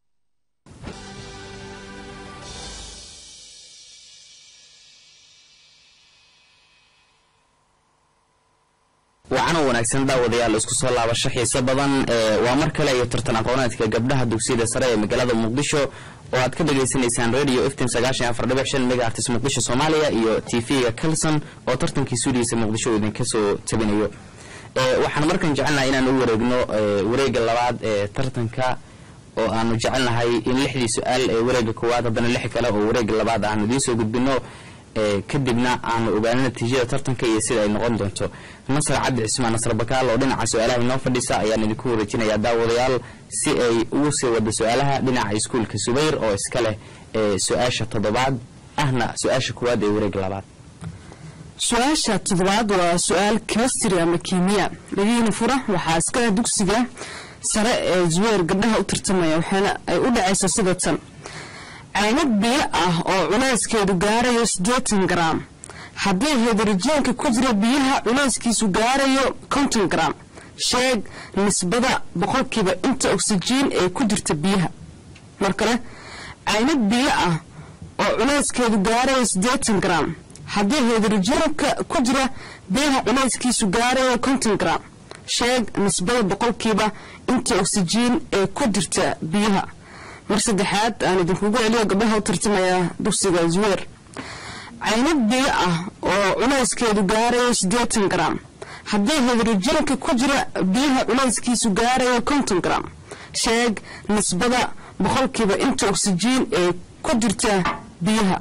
wacan wanaagsan daawadayaal isku soo laabasho xiiso badan waa mar kale iyo tartan aqooneedka gabdhaha dugsiyada sare ee magaalada muqdisho oo aad ka dhagaysanaysaan radio fm sagaashan afar dhibic shan megahertz muqdisho soomaaliya iyo t v-ga calson oo tartankii suudiisa muqdisho uu idinka soo tabinayo waxaan markan jecelnahay inaan u wareegno wareega labaad ee tartanka oo aanu jecelnahay in lixdii su-aal ee wareega koowaad haddana lix kale oo wareega labaad aanu idiin soo gudbino kadibna aanu ogaano natiijada tartanka iyo sida ay noqon doonto nasar cabdi cismaan nasar bakaal oo dhinaca su-aalaha inoo fadhisa ayaan idinku wareejinayaa daawadayaal si ay ugu sii wado su-aalaha dhinaca iskuulka subayr oo iska leh su-aasha toddobaad ahna su-aasha koowaad ee wareega labaad su-aasha toddobaad waa su-aal chemistry ama kiimiya dhagiina fura waxaa iskale dugsiga sare ee zuweer gabdhaha u tartamaya waxaana ay u dhacaysa sida tan caynad biyo ah oo culayskeedu gaarayo siddeetan garaam haddii hidrojiinka ku jira biyaha culayskiisu gaarayo konton garaam sheeg nisbada boqolkiiba inta oksijiin ee ku jirta biyaha mar kale caynad biyo ah oo culayskeedu gaarayo siddeetan garaam haddii hidrojiinka ku jira biyaha culayskiisu gaarayo konton garaam sheeg nisbada boqolkiiba inta oksijiin ee ku jirta biyaha mar saddexaad aan idinkugu celiyo gabdhaha u tartamaya dugsiga zuweer caynad biyo ah oo culayskeedu gaarayo siddeetan garaam haddii hidrojiinka ku jira biyaha culayskiisu gaarayo konton garaam sheeg nisbada boqolkiiba inta oksijiin ee ku jirta biyaha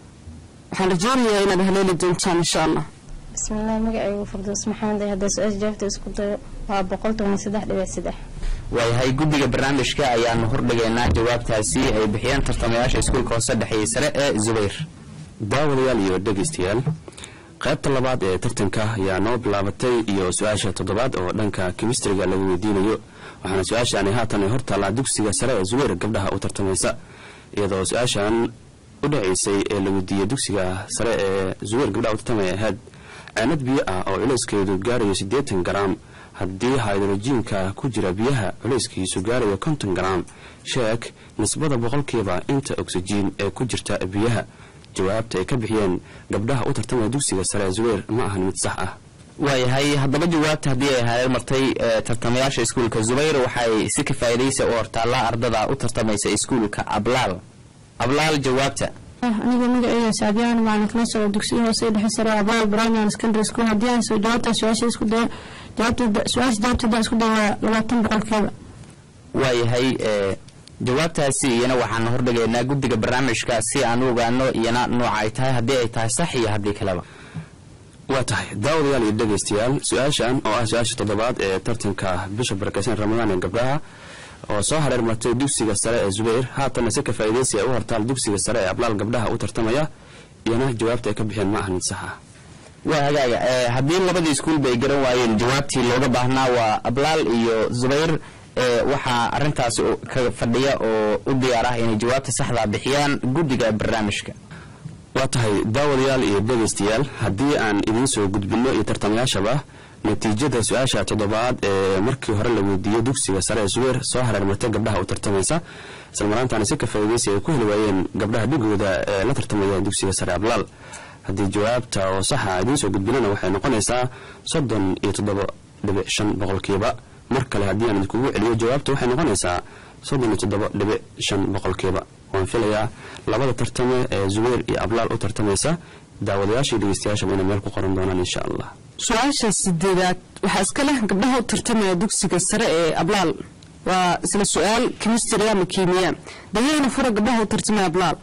waxaan rajeynayaa inaad haleeli doontaan insha allah bismillaah magacaygu fardoos maxamed haddaa su-aasha jawaabta isku dayo waa boqol toban saddex dhibic saddex waayahay guddiga barnaamijka ayaanu hordhigaynaa jawaabtaasi ay bixiyeen tartamayaasha iskuulka hoose dhexeeyey sare ee zubayr daawadayaal iyo dhegaystayaal qaybta labaad ee tartanka ayaa noo bilaabatay iyo su-aasha toddobaad oo dhanka kemistriga lagu weydiinayo waxaana su-aashaani haatan ay hortaallaa dugsiga sare ee zubayr gabdhaha u tartamaysa iyadoo su-aashan u dhacaysay ee la weydiiyey dugsiga sare ee zubayr gabdhaha u tartamaya ahayd ceenad biyo ah oo culayskeedu gaarayo siddeetan garaam haddii haydrojiinka ku jira biyaha culayskiisu gaarayo konton garaam sheeg nisbada boqolkiiba inta oksijiin ee ku jirta biyaha jawaabta ay ka bixiyeen gabdhaha u tartamaya dugsiga sare zuweer ma ahan mid sax ah waayahay haddaba jawaabta haddii ay hareer martay tartamayaasha iskuulka zubayr waxay si ka faa'iidaysa u hortaallaa ardada u tartamaysa iskuulka ablaal ablaal jawaabta aniga magaceyga saabiyaan macalin kala socda dugsiga hoose dhexe sare abaal primary secondary school haddii aan soo jawaabta su-aasha isku dayo jawaabta su-aasha jawaabteeda isku dayo waa labaatan boqolkeeda waayahay jawaabtaasi iyana waxaan hordhigaynaa guddiga barnaamijka si aan u ogaano iyana nooca ay tahay haddii ay tahay sax iyo haddii kaleba waa tahay daawadayaal iyo dhegaystayaal su-aashan oo ah su-aasha toddobaad ee tartanka bisha barakeysan ramadaan ee gabdhaha oo soo hareer martay dugsiga sare ee zubayr haatanna si ka faa'iidaysi ay u hortaal dugsiga sare ee ablaal gabdhaha u tartamaya iyana jawaabta ay ka bixeen ma ahan mid sax ah waa hagaaga haddii labadii iskuulba ay garan waayeen jawaabtii looga baahnaa waa ablaal iyo zubayr waxaa arintaas ka fadhiya oo u diyaar ah inay jawaabta saxdaa bixiyaan guddiga barnaamijka waa tahay daawadayaal iyo dhegaystayaal haddii aan idiin soo gudbinno iyo tartamayaashaba natiijada su-aasha toddobaad ee markii hore la weydiiyey dugsiga sare ee suweer soo hareermartay gabdhaha u tartamaysa islamaraantaana si ka faa'iidaysi ay ku heli waayeen gabdhaha dhigooda ee la tartamaya dugsiga sare ablaal haddii jawaabta oo saxa idiin soo gudbinana waxay noqonaysaa soddon iyo toddoba dhibic shan boqolkiiba mar kale haddii aan idinkugu celiyo jawaabta waxay noqonaysaa soddon iyo toddoba dhibic shan boqolkiiba waan filayaa labada tartame ee zuweer iyo ablaal u tartamaysa daawadayaashii dhegeystayaashaba inay meel ku qoran doonaan insha allah su-aasha sideedaad waxaa iska leh gabdhaha u tartamaya dugsiga sare ee ablaal waa isla su-aal chemistry ama kiimiya dagayna fura gabdhaha u tartamaya ablaal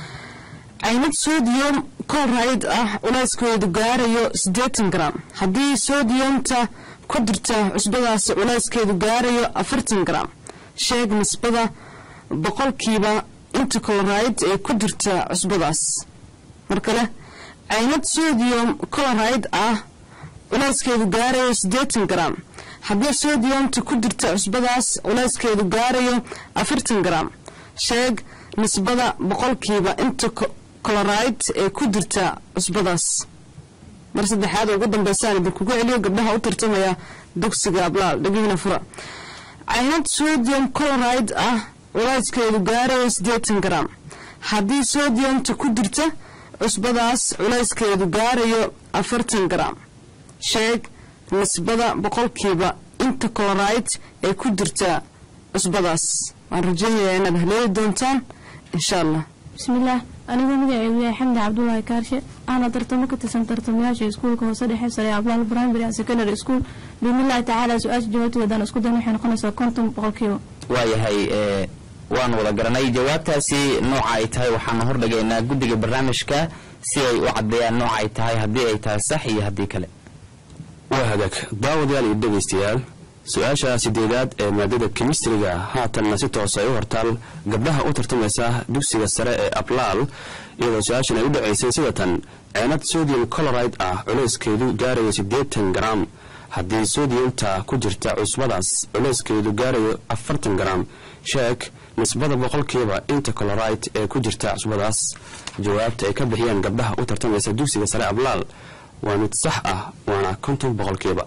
caynad sodium colride ah culayskeedu gaarayo siddeetan gram haddii sodiyumta ku jirta cusbadaasi culayskeedu gaarayo afartan gram sheeg nisbada boqolkiiba inta colride ee ku jirta cusbadaas mar kale caynad sodium colride ah culayskeedu gaarayo siddeetan garam haddii sodiyomta ku jirta cusbadaas culayskeedu gaarayo afartan garam sheeg nisbada boqolkiiba inta coloride ee ku jirta cusbadaas mar saddexaad ugu dambeysaan idinkugu celiyo gabdhaha u tartamaya dugsiga ablaal dhegihina fura caynad sodium coloride ah culayskeedu gaarayo siddeetan garam haddii sodiyomta ku jirta cusbadaas culayskeedu gaarayo afartan garam sheeg nisbada boqolkiiba inta coloride ee ku jirta cusbadaas waan rajaynayaa inaad haleeli doontaan insha allah bismillaah anigu magaceygu yahay xamdi cabdulaahi kaarshe ahna tartamo ka tirsan tartamayaasha iskuulka hoose dhexe sare ablaal primary and secondary school biidnillahi tacaala su-aasha jawaabteedaan isku dayn waxay noqonaysaa konton boqolkiiba waayahay ee waan wada garanay jawaabtaasi nooca ay tahay waxaanu hordhigaynaa guddiga barnaamijka si ay u caddeeyaan nooca ay tahay haddii ay tahay sax iyo haddii kale waa hagaag daawadayaal iyo dhegaystayaal su-aasha sideedaad ee maadada kemistriga haatanna si toos ay u hortaal gabdhaha u tartamaysa dugsiga sare ee ablaal iyadoo su-aashan ay u dhacaysay sida tan ceenad sodium coloride ah culayskeedu gaarayo siddeetan garam haddii sodiyumta ku jirta cusbadaas culayskeedu gaarayo afartan garam sheeg nisbada boqolkiiba inta coloride ee ku jirta cusbadaas jawaabta ay ka bixiyaan gabdhaha u tartamaysa dugsiga sare ablaal waa mid sax ah waana konton boqolkiiba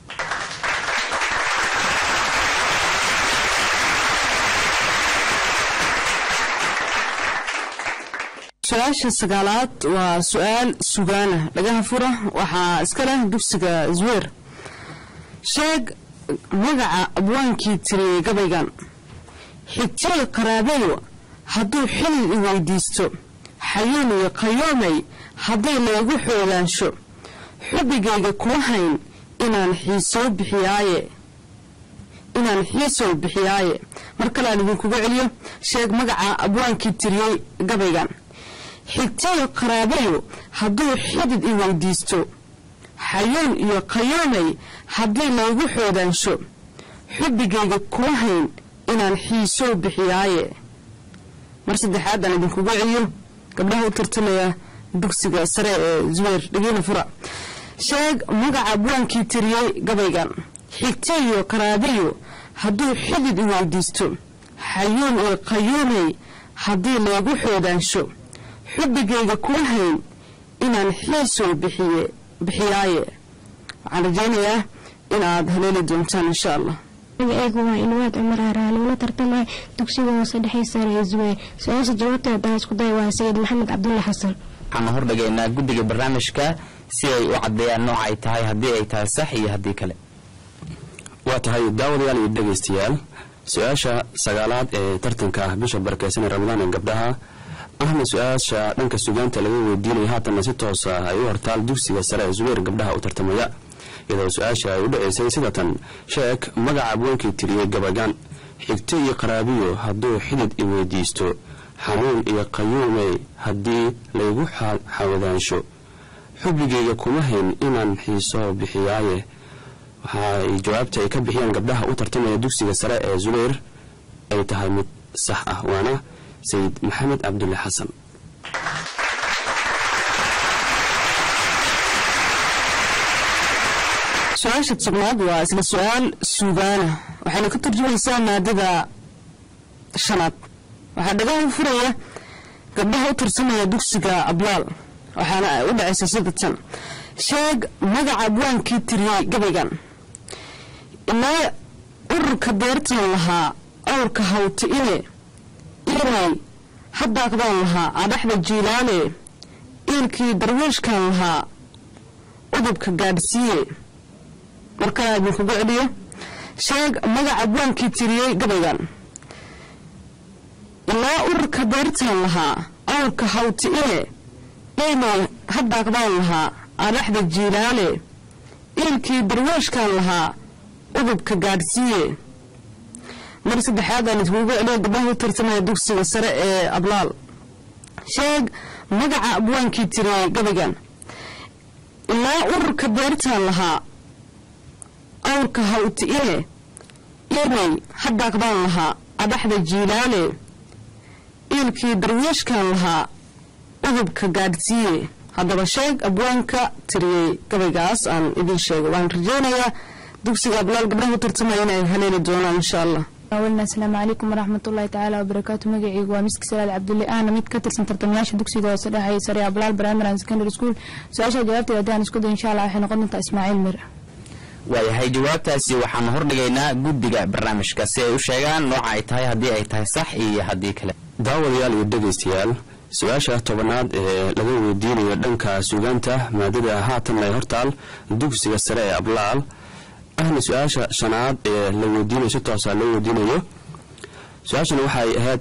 su-aasha sagaalaad waa su-aal sugaana dhagaha fura waxaa iska leh dugsiga zweer sheeg magaca abwaankii tiriyey gabaygan xigtay qaraabayo hadduu xilil i weydiisto xayuun iyo qayoomay hadday leegu xoogaansho xubigayga kuma hayn inaan xiisoo bixiyaaye inaan xiisoo bixiyaaye mar kale aan idinkugu celiyo sheeg magaca abwaankii tiriyey gabaygan xigtayo qaraabayo hadduu xidid i weydiisto xayuun iyo qayoomay haddii laygu xoodaansho xubigayga kuma hayn inaan xiisoo bixiyaaye mar saddexaad aan idinkugu celiyo gabdhaha u tartamaya dugsiga sare ee zuweyr dhegeyna fura sheeg magaca abwaankii tiriyey gabaygan xigtayo qaraabayo hadduu xidid i weydiisto xayuun iyo qayoomay haddii laygu xoodaansho xubigayga kuma hayn inaan xiisoo bixiye bixiyaaye waxaan rajaynayaa inaad haleeli doontaan insha allah magaceygu waa ilwaad cumar haraale una tartamaya dugsiga hoose dhexe sare ee zuweyr su-aasha jawaabteeda haddaan isku day waa sayid maxamed cabdulla xasan waxaanu hordhigaynaa guddiga barnaamijka si ay u caddeeyaan nooca ay tahay haddii ay tahay sax iyo haddii kale waa tahay daawadayaal iyo dhegaystayaal su-aasha sagaalaad ee tartanka bisha barakeysan ee ramadaan ee gabdhaha ahna su-aasha dhanka sugaanta laga weydiinaya haatanna si toosa ay u hortaal dugsiga sare ee zuweyr gabdhaha u tartamaya iyadoo su-aasha ay u dhacaysay sida tan sheeg magaca abweenkii tiriyey gabagaan xigto iyo qaraabiyo hadduu xidid i weydiisto xanuun iyo qayuumey haddii laygu xawadaansho xubigayga kuma hayn inaan xiisoo bixiyaaye waxa ay jawaabta ay ka bixiyaan gabdhaha u tartamaya dugsiga sare ee zuweyr ay tahay mid sax ah waana sayid maxamed cabdulle xasan su-aasha tobnaad waa isla su-aal suugaana waxayna ka turjumaysaa maadada shanaad waxaa dhagaha furaya gabdhaha u tartamaya dugsiga ablaal waxaana u dhacaysa sida tan sheeg magaca abwaankii tiriyey gabaygan ilaa ururka deertan lahaa awrka hawti ine inay haddaaqdaan lahaa adhaxda jiilaane iilkii darwiishkan lahaa udubka gaadhsiiye markaa idinkugu celiyo sheeg magaca abwaankii tiriyey gabaygan ilaa ururka deertan lahaa awrka hawti ine inay haddaaqdaan lahaa adhaxda jiilaane iilkii darwiishkan lahaa udubka gaadhsiiye mar saddexaad aan idinkugu celiyo gabdhaha u tartamaya dugsiga sare ee ablaal sheeg magaca abwaankii tiriyey gabaygan ilaa ururka beertan lahaa awrka hawti ine inay haddaaqdaan lahaa adhaxda jiilaale iilkii darwiishkan lahaa udubka gaadhsiiye haddaba sheeg abwaanka tiriyey gabaygaas aan idin sheego waan rajeynayaa dugsiga ablaal gabdhaha u tartamaya inay haleeli doonaan insha allah awalna asalaamu calaykum waraxmatullaahi tacaala wabarakaatu magacaygu waa miski salaad cabdulle ahna mid ka tirsan tartamayaasha dugsiga hoose dhexeeya sare ablaal primary and secondary school su-aasha jawaabteeda haddaan isku day insha allah waxay noqon doontaa ismaaciil mir waayahay jawaabtaasi waxaanu hordhigaynaa guddiga barnaamijka si ay u sheegaan nooca ay tahay haddii ay tahay sax iyo haddii kale daawadayaal iyo dhegaystayaal su-aasha tobanaad ee laga weydiinayo dhanka suugaanta maadada haatan ay hortaal dugsiga sare ee ablaal ahna su-aasha shanaad ee la weydiinayo si toosa loo weydiinayo su-aashana waxay ahayd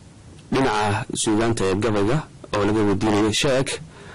dhinaca suugaanta ee gabayga oo laga weydiinayo sheeg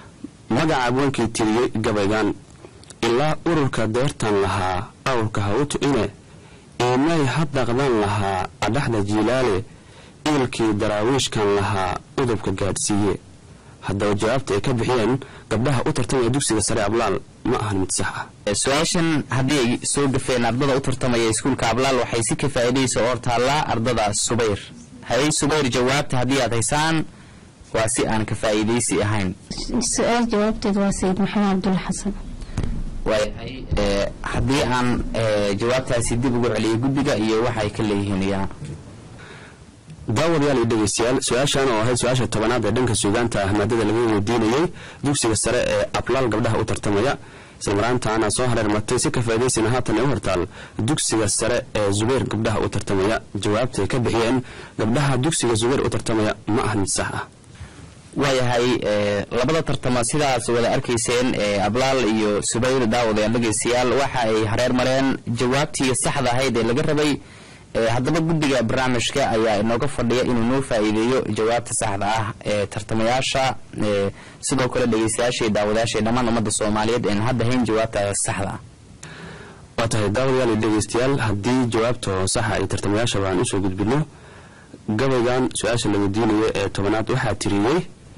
magaca abwaankii tiriyey gabaygan ilaa ururka deertan lahaa awrka ha u tu'ine iimay ha daqdan lahaa adhaxda jiilaale iilkii daraawiishkan lahaa udubka gaadhsiiye haddaba jawaabta ay ka bixiyeen gabdhaha u tartamaya dugsiga sare ablaal ma ahan mid sax ah su-aashan haddii ay soo gafeen ardada u tartamaya iskuulka ablaal waxay si ka faa'iidaysa oo hortaallaa ardada subayr hayay subayr jawaabta haddii aad haysaan waa si aan ka faa'iidaysi ahayn su-aal jawaabteed waa sayid maxamed cabdulle xasan waayahay ee, haddii aan ee, jawaabtaasi dib ugu celiyay guddiga iyo waxay ka leeyihiin iyana daawadayaal iyo dhegaystayaal su-aashan oo ahayd su-aasha tobanaad ee dhanka suugaanta ah maadada laga weydiinayey dugsiga sare ee ablaal gabdhaha u tartamaya islamaraantaana soo hareer martay si ka faa'iidaysana haatan ay u hortaal dugsiga sare ee zubayr gabdhaha u tartamaya jawaabtay ka bixiyeen gabdhaha dugsiga zubayr u tartamaya ma ahan mid sax ah waayahay ee, labada tartama sidaas wada arkayseen ee, ablaal iyo subayr daawadayaal dhegaystayaal waxa ay hareer mareen jawaabtii saxda ahayd ee laga rabay ee, haddaba guddiga barnaamijka ayaa inooga fadhiya inuu noo faa'iideeyo jawaabta saxda ah ee tartamayaasha ee, sidoo kale dhegaystayaasha iyo daawadayaasha iyo dhammaan ummadda soomaaliyeed een hadda hayn jawaabta saxda ah waa tahay daawadayaal iyo dhegaystayaal haddii jawaabta oo saxa ay tartamayaashaba aan usoo gudbino gabaygan su-aasha la weydiinayo ee tobanaad waxaa tiriyey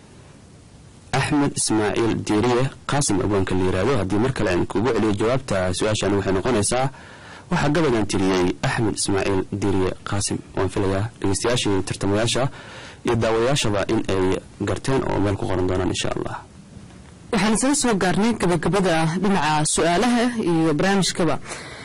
axmed ismaaciil diiriye qaasim abwaanka la yiraahdo haddii mar kale aan kugu celiyo jawaabta su-aashan waxay noqonaysaa waxaa gabaygan tiriyey axmed ismaaciil diiriye qaasim waan filayaa dhegeystayaashii tartamayaasha iyo daawadayaashaba in ay garteen oo meel ku qoran doonaan insha allah waxaan isaga soo gaarnay gabagabada dhinaca su-aalaha iyo barnaamijkaba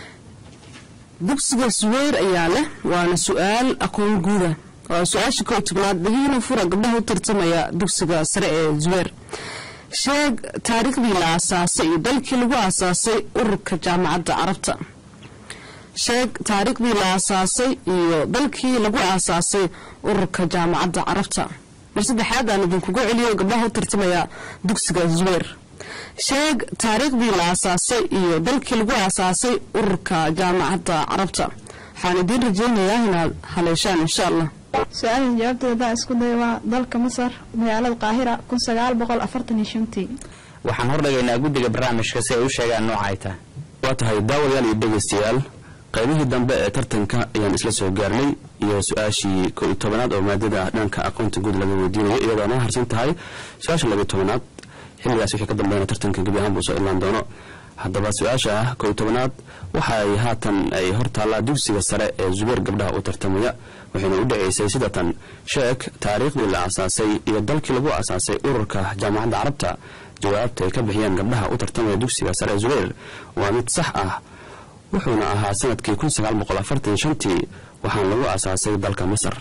dugsiga suweyr ayaa leh waana su-aal aqoon guuda waa su-aasha kow tobnaad dhagiina fura gabdhaha u tartamaya dugsiga sare ee zuweyr sheeg taariikhdii la aasaasay iyo dalkii lagu aasaasay ururka jaamacadda carabta sheeg taariikhdii la aasaasay iyo dalkii lagu aasaasay ururka jaamacadda carabta mar saddexaad aan idinkugu celiyo gabdhaha u tartamaya dugsiga zuweyr sheeg taariikhdii la aasaasay iyo dalkii lagu aasaasay ururka jaamacadda carabta waxaan idiin rajeynayaa inaad haleeshaan insha allah su-aasha jawaabteeda haddaan isku dayo waa dalka masar magaalada qaahira kun sagaal boqol afartan iyo shantii waxaan hordhigaynaa guddiga barnaamijka si ay u sheegaan nooca ay tahay waa tahay daawadayaal iyo dhegaystayaal qaybihii dambe ee tartanka ayaan isla soo gaarnay iyo su-aashii ko iyo tobanaad oo maadada dhanka aqoonta guud laga weydiinayo iyadoo noo harsan tahay su-aasha labiyo tobanaad xilligaas wixii ka dambeeyana tartanka gebi ahaan buu soo ilaan doono haddaba su-aasha ko iyo tobanaad waxa ay haatan ay hor taallaa dugsiga sare ee zubeer gabdhaha u tartamaya waxayna u dhaceysay sida tan sheek taariikhdii la aasaasay iyo dalkii lagu aasaasay ururka jaamacadda carabta jawaabta ay ka bixiyeen gabdhaha u tartamaya dugsiga sare ee zubeer waa mid sax ah wuxuuna ahaa sanadkii kun sagaal boqol afartan shantii waxaana lagu aasaasay dalka masar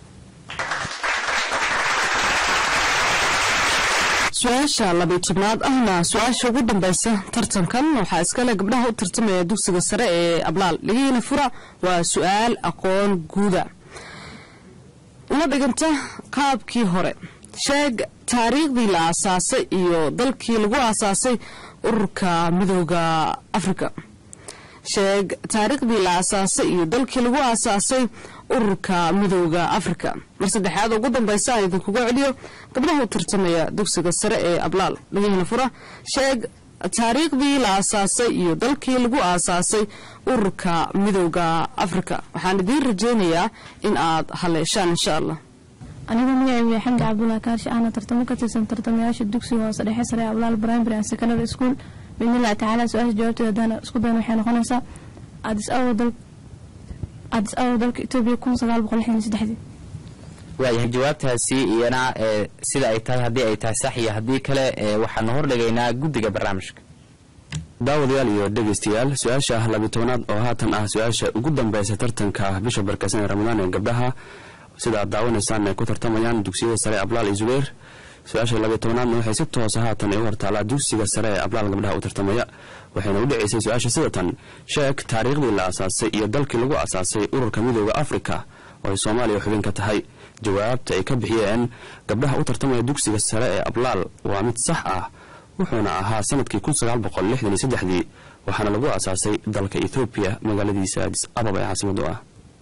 su-aasha labiyo tobnaad ahna su-aasha ugu dambaysa tartankan waxaa iskale gabdhaha u tartamaya dugsiga sare ee ablaal dhigihiina fura waa su-aal aqoon guuda una dhiganta qaabkii hore sheeg taariikhdii la aasaasay iyo dalkii lagu aasaasay ururka midooda afrika sheeg taariikhdii la aasaasay iyo dalkii lagu aasaasay ururka midooda afrika mar saddexaad ugu dambaysa aan idinkuga celiyo gabdhaha u tartamaya dugsiga sare ee ablaal dhagihina fura sheeg taariikhdii la aasaasay iyo dalkii lagu aasaasay ururka midooda afrika waxaan idiin rajeynayaa in aad haleeshaan insha allah anigu magacaygu yahay xamdi cabdullah kaarshi ahna tartamo ka tirsan tartamayaasha dugsiga hoose dhexe sare ee ablaal primary and secondary school biidnillahi tacaala su-aasha jawaabteeda haddaan isku dayan waxay noqonaysaa adis awa dal adis awa dalka etoobiya kun sagaal boqol lixdan iyo saddexdii waayahay jawaabtaasi iyana ee, sida ay tahay haddii ay tahay sax iyo haddii kale ee, waxaanu hordhigaynaa guddiga barnaamijka daawadayaal iyo dhegaystayaal su-aasha labiyi tobanaad oo haatan ah su-aasha ugu dambeysa tartanka bisha barkeysan ee ramadaan ee gabdhaha sida aad daawanaysaan ay ku tartamayaan dugsiyada sare ablaal iyo zubeer su-aasha labiyi tobanaadna waxay si toosa haatan ay u hortaalaa dugsiga sare ee ablaal gabdhaha u tartamaya waxayna u dhaceysay su-aasha sidatan sheeg taariikhdii la asaasay iyo dalkii lagu asaasay ururka midooda afrika oo ay soomaaliya xubin ka tahay jawaabta ay ka bixiyeen gabdhaha u tartamaya dugsiga sare ee ablaal waa mid sax ah wuxuuna ahaa sanadkii dii waxaana lagu asaasay dalka ethoobiya magaaladiisa adis ababa ee caasimadu ah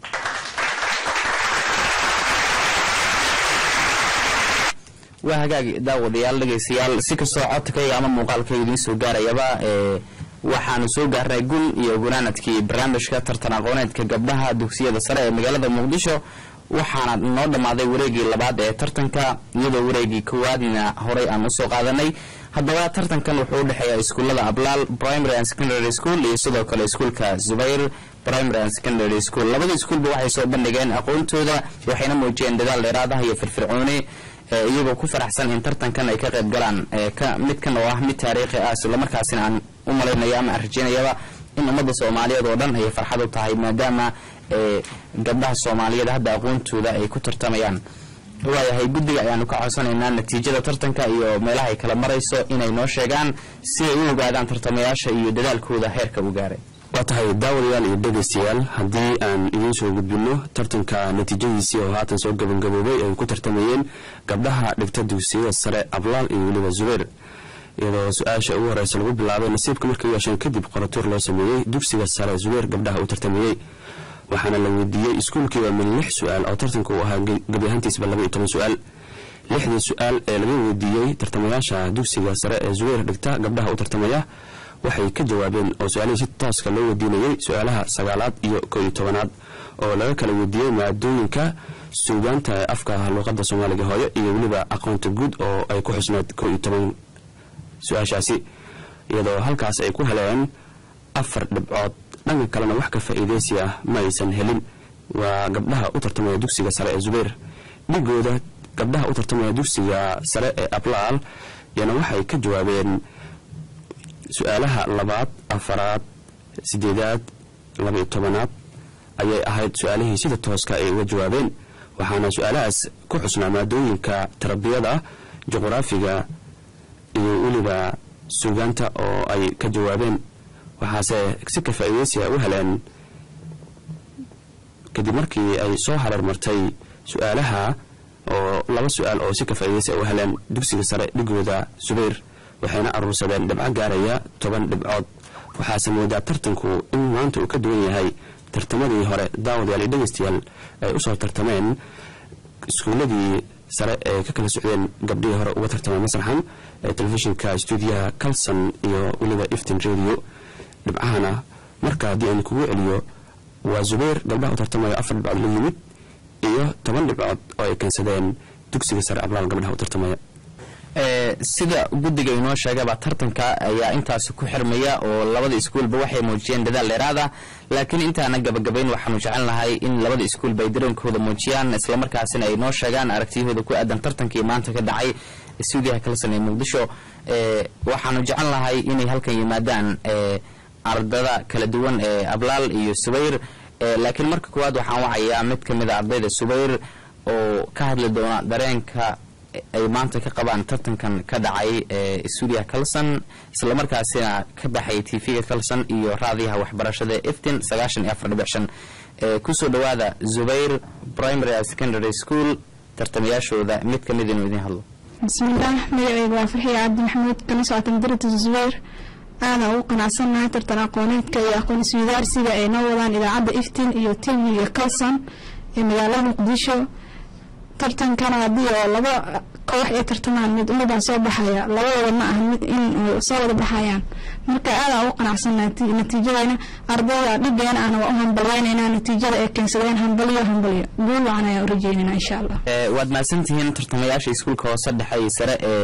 waa hagaag daawadayaal dhegaystayaal si kastoo codkayga ama muuqaalkayga idiin soo gaarayaba ee waxaanu soo gaarnay gun iyo gunaanadkii barnaamijka tartan aqooneedka gabdhaha dugsiyada sare ee magaalada muqdisho waxaana noo dhammaaday wareegii labaad ee tartanka iyadoo wareegii koowaadna horey aan usoo qaadanay haddaba tartankan wuxuu u dhexeeya iskuullada ablaal primary and secondary school iyo sidoo kale iskuulka zubayr primary and secondary school labada iskuulba waxay soo bandhigeen aqoontooda waxayna muujiyeen dadaal dheeraad ah iyo firfircooni ee iyagoo ku faraxsan in tartankan ay ka qayb galaan ee ka midkan oo ah mid taariikhi ah islamarkaasina aan u malaynayo ama aan rajaynayaba in ummadda soomaaliyeed oo dhan ay farxad u tahay maadaama ee gabdhaha soomaaliyeed hadda aqoontooda ay ku tartamayaan waayahay guddiga ayaanu ka codsanaynaa natiijada tartanka iyo meelaha ay kala marayso inay noo sheegaan si ay u ogaadaan tartamayaasha iyo dadaalkooda heerka u gaaray waa tahay daawadayaal iyo dhegaystayaal haddii aan idiin soo gudbinno tartanka natiijadiisii oo haatan soo gabagaboobay ay ku tartamayeen gabdhaha dhigta dugsiyada sare ablaal iyo weliba zubeer iyadoo su-aasha ugu horeysa lagu bilaabay nasiibka markay u yeesheen kadib qoratuur loo sameeyey dugsiga sare zubeer gabdhaha u tartamayey waxaana la weydiiyey iskuulkiiba min lix su-aal oo tartanku uu ahaa gebi ahaantiisba laba iyo toban su-aal lixdii su-aal ee laga weydiiyey tartamayaasha dugsiga sare ee zubeer dhigta gabdhaha u tartamaya waxay ka jawaabeen oo su-aalihii si tooska loo weydiinayey su-aalaha sagaalaad iyo koo iyo tobanaad oo laga kala weydiiyey maadooyinka suugaanta ee afka luuqadda soomaaliga hooyo iyo weliba aqoonta guud oo ay ku xusneed koo iyo toban su-aashaasi iyadoo halkaas ay ku heleen afar dhibcood dhanka kalena wax ka faa'iidaysi ah ma aysan helin waa gabdhaha u tartamaya dugsiga sare ee zubeer dhigooda gabdhaha u tartamaya dugsiga sare ee ablaal iyana waxay ka jawaabeen su-aalaha labaad afaraad sideedaad labaiyo tobanaad ayay ahayd su-aalihii sida tooska ay uga jawaabeen waxaana su-aalahaas ku xusnaa maadooyinka tarbiyada juqraafiga iyo weliba suugaanta oo ay ka jawaabeen waxaase si ka faa'iidaysiga u heleen kadib markii ay soo hareer martay su-aalaha oo laba su-aal oo si ka faa'iidaysiga u heleen dugsiga sare dhigooda subayr waxayna aruursadeen dhibco gaaraya toban dhibcood waxaase moodaa tartanku in maanta uu ka duwan yahay tartamadii hore daawadayaal iyo dhegaystayaal ay usoo tartameen iskuuladii sare ee ka kala socdeen gabdhihii hore uga tartamay masraxan ee telefishinka stuudiyaha calson iyo weliba iftin radio dhibcahana marka haddii aan kugu celiyo waa zubayr gabdhaha u tartamaya afar dhibcood la yimid iyo toban dhibcood oo ay keensadeen dugsiga sare ablaal gabdhaha u tartamaya ee sida guddiga inoo sheegaba tartanka ayaa intaasi ku xirmaya oo labada iskuulba waxay muujiyeen dadaal dheeraad ah laakiin intaana gabagabayn waxaanu jecel nahay in labada iskuulba ay dareenkooda muujiyaan islamarkaasina ay noo sheegaan aragtiyahooda ku aadan tartankii maanta ka dhacay stuudiyaha kalsan ee muqdisho ee waxaanu jecel nahay inay halkan yimaadaan ee ardada kala duwan ee ablaal iyo subayr ee laakiin marka koowaad waxaan wacayaa mid ka mid a ardayda subayr oo ka hadli doona dareenka ay maanta ka qabaan tartankan ka dhacay ee stuudiyaha calson islamarkaasina ka baxay tv-ga calson iyo raadiyaha waxbarashada eftin sagaashan iyo afar dhibic shan ee kusoo dhowaada zubayr primary and secondary school tartamayaashooda mid ka mid inuu idiin hadlo bismillaah magacayga waa farxiya cabdi maxamuud kana socota madarata zubayr aana ugu qanacsannahay tartan aqooneedka iyo aqoon isweydaarsiga ay noo wadaan idaacadda iftin iyo tv-ga calson ee magaalada muqdisho tartankana haddii oo laba koox ay tartamaan mid umabaa soo baxaya labadooda ma aha mid in soo wada baxayaan marka aadaan ugu qanacsannahay natiijadayna ardayda dhigeena ahna waa u hambalyeynayna natiijada ay keensadeen hambalyo hambalyo guul wacan ayaan u rajeynayna insha allah waad mahadsantihiin tartamayaasha iskuulka hoose dhexe iyo sare ee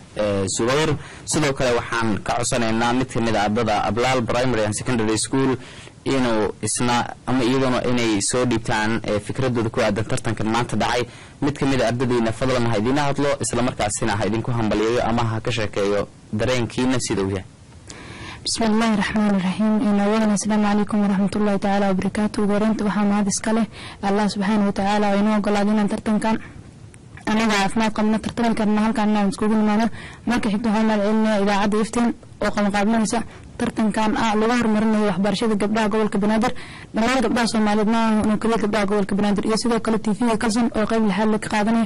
ee subayr sidoo kale waxaan ka codsanaynaa mid kamid a ardada ablaal primary and secondary school inuu isna ama iyaduna inay soo dhiibtaan ee fikradooda ku aadan tartankan maanta dhacay mid kamid a ardadiina fadlan ha idiina hadlo islamarkaasina ha idinku hambaliyeeyo ama ha ka sheekeeyo dareenkiina sida uu yahay بسم الله الرحمن الرحيم إن أولا السلام عليكم ورحمة الله تعالى وبركاته ورنت وحا مهد اسكاله الله سبحانه وتعالى وإنه قال لنا ترتن كان أنا عافماد قمنا ترتن كان هل كان نعم سكوبين معنا ما كحبت هانا العلم إذا عاد يفتن وقم قابلنا نساء ترتن كان آه لغار مرنا وحبار شيء قبلها قول كبنادر لما قبلها صومالينا ونكلي قبلها قول كبنادر يسيدو كل تيفيه كلسن وقيب الحال لك قادني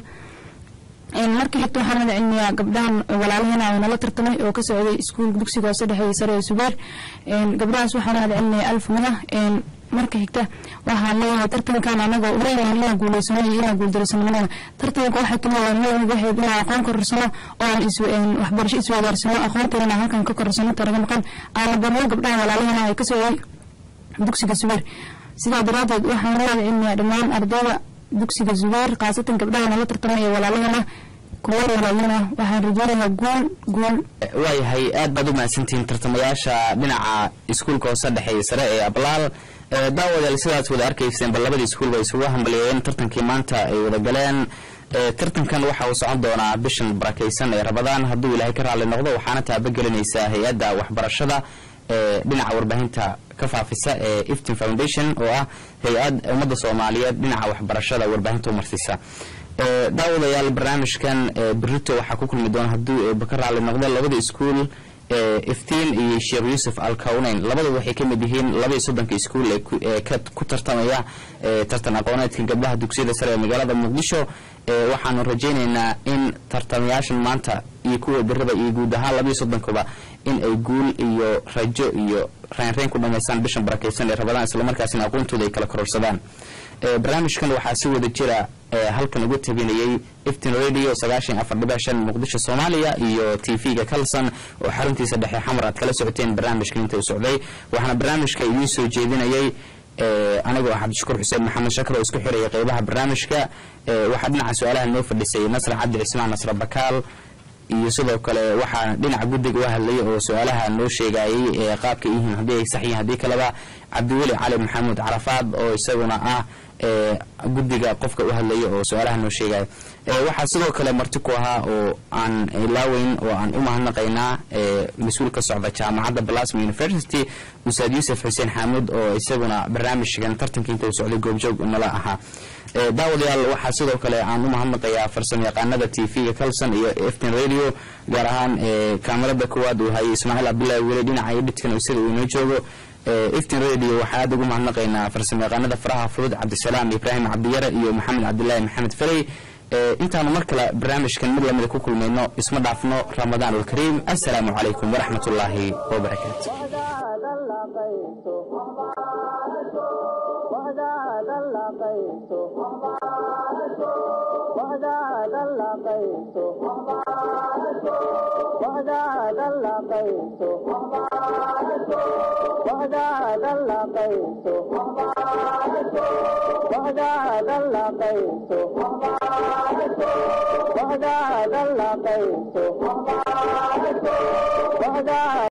markii xigta waxaan mada cilmiyaa gabdhahan walaalahena oo nala tartamay oo ka socday iskuulka dugsiga hoose dhexe sare ee subeer gabdhahaas waxaan mada cilmiyaa alf mida marka xigta waxaan leeyahay tartankan anaga uleeyahay inaan guuleysano iyo inaan guuldareysano manada tartanka waxay kamid ah leeyahay waxay inaan aqoon korarsano oo aan is waxbarasho isweydaarsano aqoonteena halkan ka korarsano taraga maqan aan barno gabdhaha walaalahena ay ka socday dugsiga subeer sidaa daraadeed waxaan mada cilmiyaa dhammaan ardayda dugsiga zubeer khaasatan gabdhaha nala tartamaya walaalahana kuwa walaalana waxaan rajeynayaa guul guul waayahay aad baad u mahadsantihiin tartamayaasha dhinaca iskuulka hoose dhexeeye sare ee ablaal daawadayaal sidaas wada arkayseen bal labadii iskuul bay isugu hambaliyeeyeen tartankii maanta ay wada galeen tartankan waxa uu socon doonaa bishan barakaysan ee rabadaan hadduu ilaahay ka raalli noqdo waxaana taabagelinaysaa hay-adda waxbarashada ee dhinaca warbaahinta ka faafisa ee iftin foundation oo ah hay-ad ummadda soomaaliyeed dhinaca waxbarashada warbaahinta umarsiisa daawadayaal barnaamijkan berito waxaa ku kulmi doona hadduu eeba ka raalli noqdo labada iskuul iftiin iyo sheekh yuusuf alkawneyn labadaba waxay ka mid yihiin labaiyo soddonka iskuul ee ku tartamaya tartan aqooneedka gabdhaha dugsiyada sare ee magaalada muqdisho waxaanu rajaynaynaa in tartamayaashan maanta iyo kuwa berada iyo guud ahaan labaiyo soddonkuba in ay guul iyo rajo iyo reynreyn ku dhamaystaan bishan barakaysan ee rabadaan islamarkaasina aqoontooda ay kala kororsadaan barnaamijkan waxaa si wada jira halkan uga tabinayay iftin radio sagaashan afar dhibic shan muqdisho soomaaliya iyo t v-ga kalson oo xaruntiisa dhexe xamar aad kala socoteen barnaamijka inta uu socday waxaana barnaamijka idiin soo jeedinayay anigoo ah cabdishakuur xuseen maxamed shakar oo isku xiraya qeybaha barnaamijka waxaa dhinaca su-aalaha noo fadhisay nasra cabdi cismaan nasra bakaal iyo sidoo kale waxaa dhinaca guddiga u hadlayay oo su-aalaha noo sheegayay ee qaabka yihiin haddii ay sax yihiin haddii kaleba cabdiweli cali maxamuud carafaad oo isaguna ah guddiga qofka u hadlaya oo su-aalaha noo sheegaya waxaa sidoo kale marti ku ahaa oo aan ilaaweyn oo aan u mahadnaqaynaa mas-uul ka socda jaamacadda blasma university ustaad yuusuf xuseen xaamuud oo isaguna barnaamijkan tartanka inta uu socday goobjoog nala ahaa daawadayaal waxaa sidoo kale aan u mahadnaqayaa farsamo yaqaanada t v-ga calson iyo eftin radio gaar ahaan kaamarada koowaad uu hayay ismaaciil cabdullaahi weli dhinaca edhitkan sida uu inoo joogo iftin radio waxaa aad ugu mahadnaqaynaa farsamo yaqaanada faraha fudud cabdisalaam ibraahim cabdiyare iyo maxamed cabdilaahi maxamed ferey intaanu mar kale barnaamijkan mid lamida ku kulmayno isma dhaafno ramadaan alkariim assalaamu calaykum waraxmat ullaahi wabarakaatu وحدة